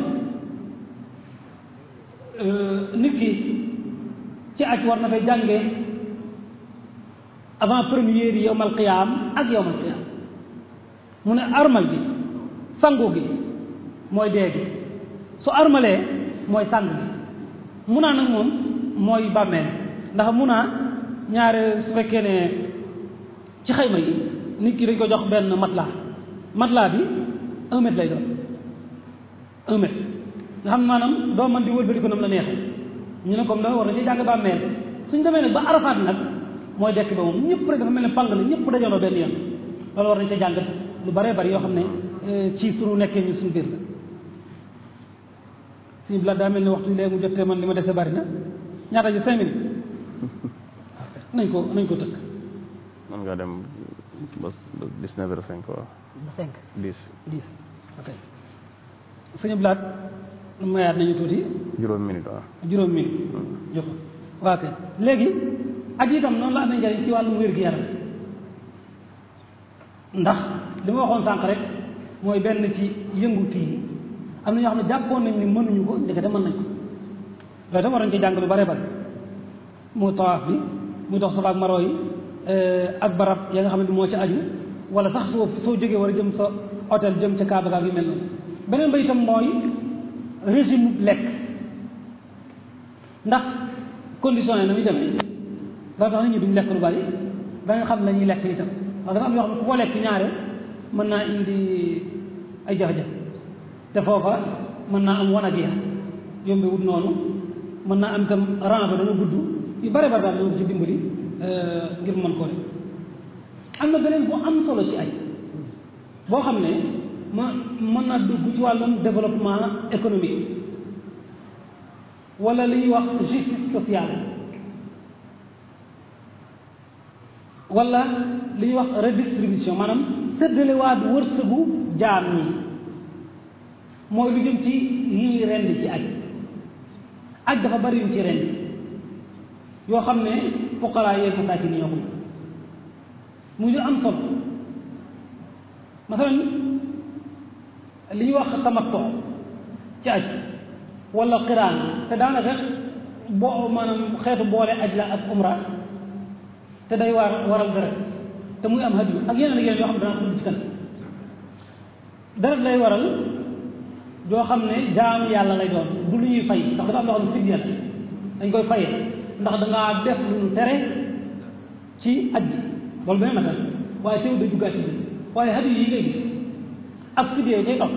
ne nit ki ci aj war na fay jànge avant première yi yowmal qiyaam ak yowmal qiyaam mu ne armal gi sangu gi mooy dee gi su armalee mooy sang gi mun naa nag moom mooy bàmmeel ndax mun naa ñaare su fekkee ne ci xayma yi nit ki dañ ko jox benn matelas matelas bi un mètre lay doon un mètre nga xam ne maanaam doo mën di wëlbati ko nam la neexee ñu ne comme da war na ci jàng bàmmeel suñ demee nag ba arafaat nag mooy dekk ba moom ñëpp rek dafa mel ne pang la ñëpp dajaloo benn yoon loolu war nañ ca jàng lu baree bari yoo xam ne ci suñu nekkee ñu suñu biir la suñu bilaat daa mel ni waxtu léegi mu jotee man li ma dese bari na ñaata ji cinq minutes nañ ko nañ ko tëkk man nga dem bas ba dix-neuf heures cinq waaw ba cinq dix dix ok suñu blaat mayaat nañu tuuti juróom minute waaw juróom minute jox ko waaw kay léegi aj itam noonu la amee njariñ ci wàllu wér-gu-yaram ndax li ma waxoon sànq rek mooy benn ci yëngut yi am na ñoo xam ne jàppoon nañ ni mënuñu ko ndekete mën nañ ko loolu tam war nañ ci jàng lu bare bare mu tawaaf bi muy dox Safa ak Marwa yi ak barab ya nga xam ne moo ci aju wala sax soo soo jógee war a jëm sa hôtel jëm ca Kaaba yu mel noonu beneen ba itam mooy régime lekk ndax condition yi na muy demee dafa tax nit ñi duñ lekk lu bari da nga xam la ñuy lekk itam parce que dafa am yoo xam ne ku ko lekk ñaare mën naa indi ay jafe-jafe te foofa mën naa am wanag ya yombe wut noonu mën naa am itam rang ba dana gudd yu bare bare daal dana ci dimbali ngir mën koo def am na beneen bu am solo ci ay boo xam ne ma mën naa dugg ci wàllum développement économique wala li ñuy wax justice sociale wala li ñuy wax redistribution maanaam séddalewaat wërsëgu jaam ñi mooy lu jëm ci yi ñuy rend ci aj aj dafa bari yu ci rend yoo xam ne fuqaraa yeeg masaakin yi ñoo ko muy lu am solo masalan li ñuy wax tamattu ci aj wala xiraan te daanaka boo maanaam xeetu boole aj la ak umra te day war waral deret te muy am hadiyu ak yeneen ak yeneen yoo xam ne danaa ko ci kan deret lay waral joo xam ne jaamu yàlla lay doon du lu ñuy fay ndax dafa am loo xam ne fidya la dañ koy fayee ndax dangaa def lu ñu tere ci aj bi loolu beneen nag waaye teew da duggaat ci bi waaye hadiyu yi ngay gis ak fidya yi cay topp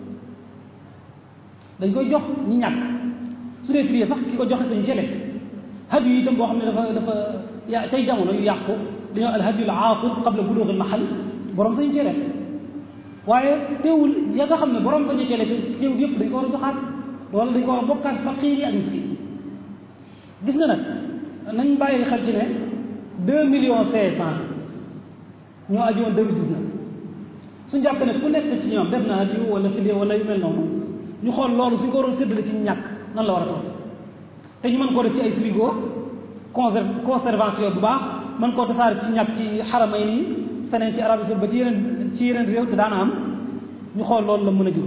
dañ koy jox ñi ñàkk su dee fidya sax ki ko joxe sañu cele hadiyu yi itam boo xam ne dafa dafa ya tey jamono yu yàqu dañoo al hadiyu al aaqib qabla buluug al mahal borom sañu cele waaye teewul ya nga xam ne borom sañu cele teewul yëpp dañ ko war a joxaat wala dañ ko war a bokkaat faqiir yi ak miskin gis nga nag nañ bàyyi xel ci ne deux millions cinq cent ñoo aju woon deux mille dix-neuf suñu jàpp ne ku nekk ci ñoom def na hadiyu wala fidya wala yu mel noonu ñu xool loolu suñ ko waroon séddale ci ñàkk nan la war a toll te ñu mën koo def ci ay frigo conserve conservation bu baax mën koo tasaare ci ñàkk ci xaramay nii feneen ci Arabie Saoudite ba ci yeneen ci yeneen réew te daana am ñu xool loolu la mën a jur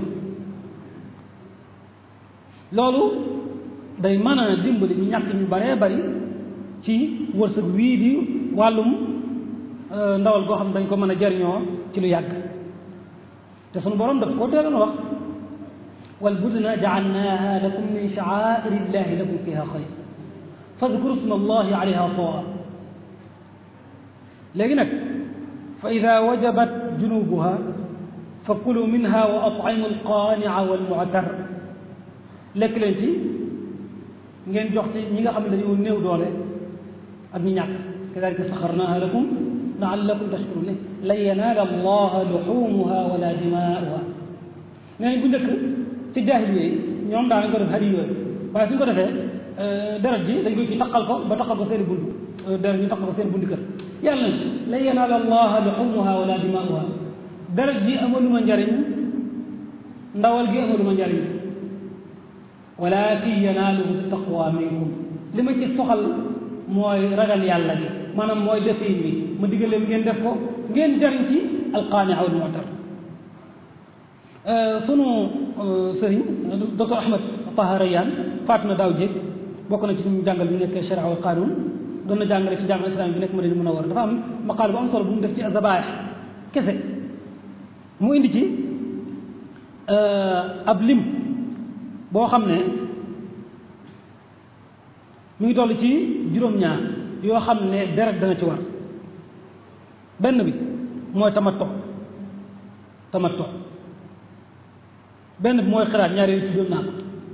loolu day mën a dimbali ñu ñàkk ñu baree bari ci wërsëg wii di wàllum ndawal goo xam ne dañ ko mën a jariñoo ci lu yàgg te sunu borom daf koo teeloon wax wal budna jaalnaaha lakum min sha'aa'iri llahi lakum fiha xayr fadkuru sma allahi alayha sawa léegi nag fa ida wajabat junubuha fa kulu minha wa at'imu alqaanica walmu'tar lekk leen ci ngeen jox ci ñi nga xam ne dañoo néew doole ak ñi ñàkk kadalika saxarnaha lakum laallakum tashkurun lan yanaala allaha luxumuha wala dimaa'uha nee nañ bu njëkk ci jaahiliya yi ñoom daanañ ko def hadi yooyu waaye suñ ko defee deret ji dañ koy ci taqal ko ba taqal ko seen i bunt deret ñu taqal ko seen bundi kër yàlla na lan yanaala allaha luxumuha wala dimaa'uha deret ji amaluma njariñ ndawal gi amaluma njariñ walakin yanaaluhu taqwa minkum li ma ci soxal mooy ragal yàlla gi maanaam mooy defin bi ma diggal leen ngeen def ko ngeen jariñ ci alqaania wal mu'tar sunu sëriñ docteur Ahmed Taha Rayaan faat na daaw jéeg bokk na ci ñu jàngal bi nekk sharia wal qanun doon na jàngale ci jàngal islam bi nekk Madina Munawwara dafa am maqaal bu am solo bu mu def ci azabaax kese mu indi ci ab lim boo xam ne mi ngi toll ci juróom-ñaar yoo xam ne deret dana ci war benn bi mooy tamatto tamatto benn bi mooy xiraat ñaar yooyu ci doon naa ko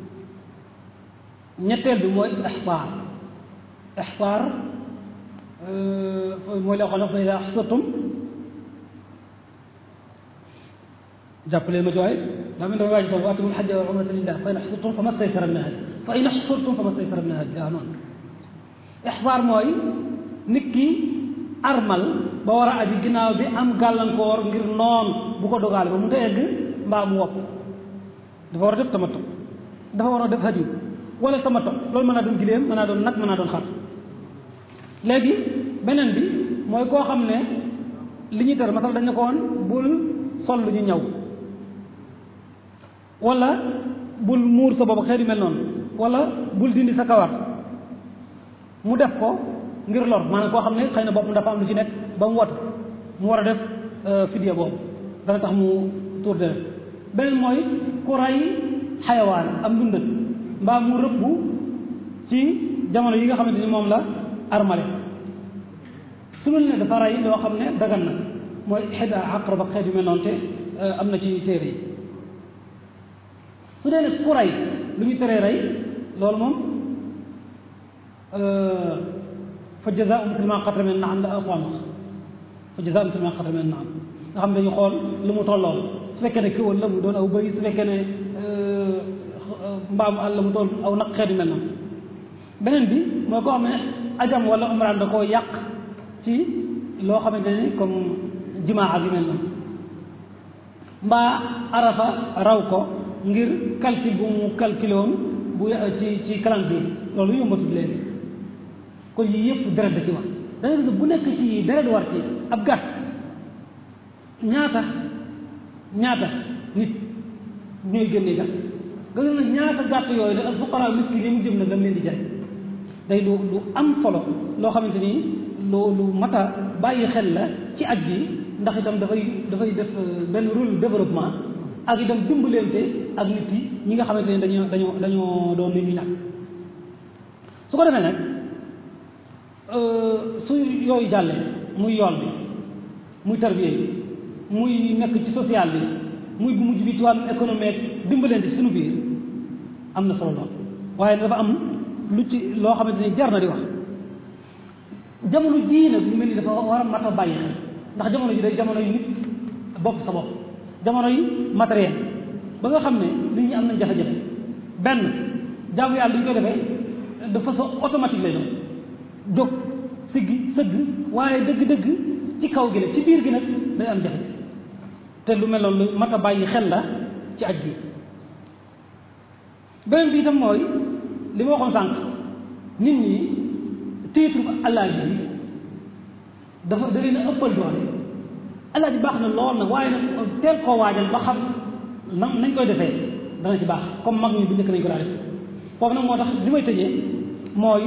ñetteel bi mooy ixsaar ixsaar mooy la waxoon fa ida axsartum jàppale ma ci waaye daa mel damay waaj foofu wa atimul xajja wal umrata lillah fa in axsartum fa ma staysara min al hadi fa in axsartum fa ma staysara min al hadi waaw noonu ixsaar mooy nit ki armal ba war a aji ginnaaw bi am gàllankoor ngir noon bu ko dogaale ba mu ta egg mbaa mu wopp dafa war a def tamattu dafa war a def hadiyu wala tamattu loolu mën naa doon giléem mën naa doon nag mën naa doon xar léegi beneen bi mooy koo xam ne li ñuy tere masal dañ ne ko woon bul sol lu ñu ñaw wala bul muur sa bopp xeet yu mel noonu wala bul dindi sa kawar mu def ko ngir lor maanaam koo xam ne xëy na bopp dafa am lu ci nekk ba mu watu mu war a def fidya boobu dana tax mu tuur deret beneen mooy ku ray xayawaan am dundat mbaa mu rëbb ci jamono yi nga xamante ni moom la armale su mel ne dafa ray loo xam ne dagan na mooy xedda aqrab ak xeet yu mel noonu te am na ci téere yi su dee ne ku ray lu ñu teree rey loolu moom fa jazaa'u mislu maa qatala min naam la Alxuraan wax fa jazaa'u mislu maa qatala min naam nga xam ne dañu xool lu mu tollool su fekkee ne kéwal la mu doon aw bëy su fekkee ne mbaamu àll la mu toll aw naq xeetu mel noonu beneen bi mooy koo xam ne ajam wala umraan da koo yàq ci loo xamante ni comme jimaa ak yu mel noonu mbaa arafa raw ko ngir calcul bu mu calculé woon bu ci ci calendrier loolu yombatul léegi kon yii yëpp deret da ci wax da ngay gis bu nekk ci deret war ci ab gàtt ñaata ñaata nit ñooy génnee gàtt nga gis nag ñaata gàtt yooyu da al fuqara miskin yi mu jëm nag lam leen di jaay day lu lu am solo loo xamante ni lu lu mat a bàyyi xel la ci aj bi ndax itam dafay dafay def benn rôle développement ak itam dimbalante ak nit yi ñi nga xamante ne dañoo dañoo dañoo doon nit ñu ñàkk su ko defee nag su yooyu jàllee muy yoon bi muy tarbiya bi muy nekk ci social bi muy bu mujj bi ci wàllu économique dimbalante ci suñu biir am na solo lool waaye dafa am lu ci loo xamante ni jar na di wax jamono jii nag lu mel ni dafa war a mat a bàyyi xel ndax jamono ji day jamono yu nit bopp sa bopp jamono yi matériel ba nga xam ne nit ñi am nañ jafe-jafe benn jaamu yàlla li ñu koy defee de façon automatique lay doon jóg siggi sëgg waaye dëgg-dëgg ci kaw gi nag ci biir gi nag day am jafe te lu mel noonu lu mat a bàyyi xel la ci aj gi beneen bi itam mooy li ma waxoon sànq nit ñi titre alaaji bi dafa da leen a ëppal doole alaaji baax na lool nag waaye nag teel koo waajal ba xam na nañ koy defee dana ci baax comme mag ñi bu njëkk nañ ko daa def foofu nag moo tax li may tëjee mooy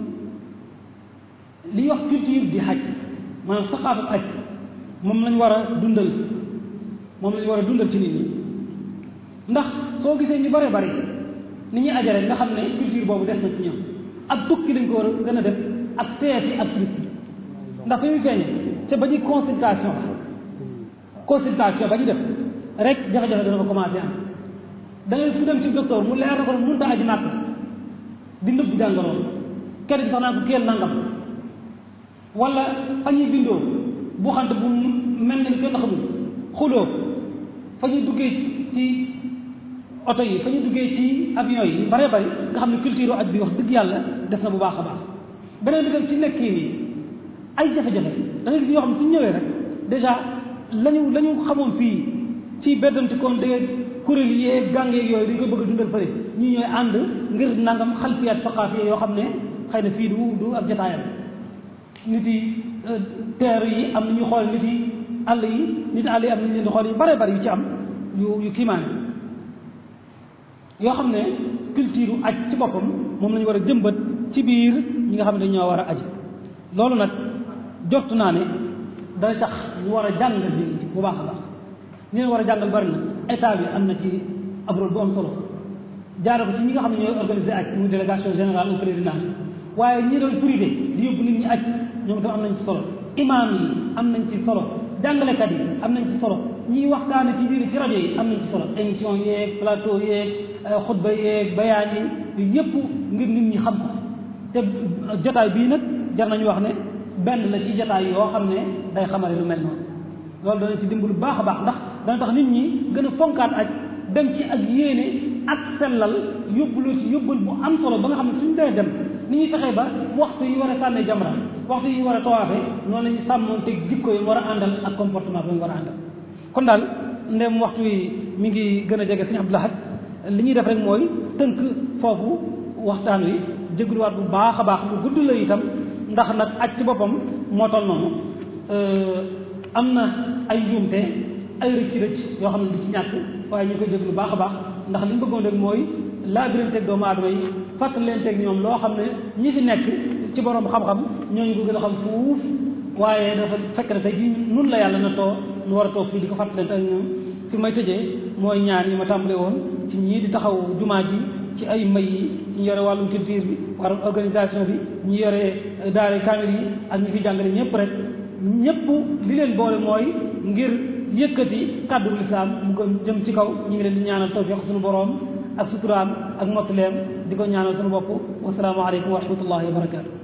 li wax culture di xaj maanaam saxaafat aj moom lañ war a dundal moom lañ war a dundal ci nit ñi ndax soo gisee ñu bare bari ni ñuy ajare nga xam ne culture boobu des na ci ñoom ab tukki lañ ko war a gën a def ak seeti ak tourisme ndax fi muy feeñe te ba ñuy consultation consultation ba ñu def rek jafe-jafe dana ko commencé am da ngay fu dem ci docteur mu leer na ko mënut a aji màkk di nëbb jàngoroon kenn sax naa ko kéel nangam wala fa ñuy bindoo bu xante bu mel ne kenn xamul xuloo fa ñuy duggee ci oto yi fa ñuy duggee ci avion yi bare bari nga xam ne culture aj bi wax dëgg yàlla des na bu baax a baax beneen bi tam ci nekk nii ay jafe-jafe da ngay gis yoo xam ne suñu ñëwee rek dèjà lañu la ñu xamoon fii ci beddanti koon de kuréel yeeg gàng yeeg yooyu dañ koy bëgg a dundal fële ñii ñooy ànd ngir nangam xalfiyaat faqaaf yoo xam ne xëy na fii du du ab jotaayam nit yi teer yi am na ñu xool nit yi àll yi nit àll yi am nañ leen di xool yu bare bari yu ci am yu yu kiimaane yoo xam ne culture aj ci boppam moom lañu war a jëmbat ci biir ñi nga xam ne dañoo war a aji loolu nag jortu naa ne dana tax ñu war a jàngal bi bu baax a baax ñu leen war a jàngal bari na état bi am na ci ab rôle bu am solo jaare ko ci ñi nga xam ne ñooy organiser aj muy délégation générale au pèlerinage waaye ñi doon privé di yóbbu nit ñi aj ñoom tam am nañ ci solo imaam yi am nañ ci solo jàngalekat yi am nañ ci solo ñiy waxtaane ci biir ci rajo yi am nañ ci solo émission yeeg plateau yeeg xutba yeeg bayaan yi yu yëpp ngir nit ñi xam ko te jotaay bii nag jar nañu wax ne benn la ci jotaay yoo xam ne day xamale lu mel noonu loolu dana ci dimbalu baax a baax ndax dana tax nit ñi gën a fonkaat aj dem ci ak yéene ak sellal yóbbulu ci yóbbul bu am solo ba nga xam ne suñu dee dem ni ñuy fexee ba waxtu yi war a sànnee jamra waxtu yi war a tawaafe noonu la ñu sàmmoon teg jikko yi war a àndal ak comportement bi mu war a àndal kon daal ndem waxtu yi mi ngi gën a jege Sëriñ Abdou Lahad li ñuy def rek mooy tënk foofu waxtaan wi jégluwaat bu baax a baax lu gudd la itam ndax nag aj ci boppam moo toll noonu am na ay njuumte ay rëcc rëcc yoo xam ne du ci ñàkk waaye ñu koy jéglu baax a baax ndax li ñu bëggoon rek mooy laabiranteeg doomu aadama yi fàttalenteeg ñoom loo xam ne ñi fi nekk ci borom xam-xam ñooñu ko gën a xam fuuf waaye dafa fekk na tey jii nun la yàlla na too nu war a toog fii di ko fàttalente ak ñoom fi may tëjee mooy ñaan yi ma tàmbale woon ci ñii di taxaw jumaa ji ci ay may yi ñi yore wàllum culture bi wàllum organisation bi ñi yore daara kaamil yi ak ñi fi jàngale ñëpp rek ñëpp li leen boole mooy ngir yëkkati kàddu lislaam mu gën jëm ci kaw ñu ngi leen di ñaanal tawfiq suñu boroom ak suturaam ak mottaleem di ko ñaanal suñu bopp wasalaamu aleykum wa rahmatullahi wa barakatu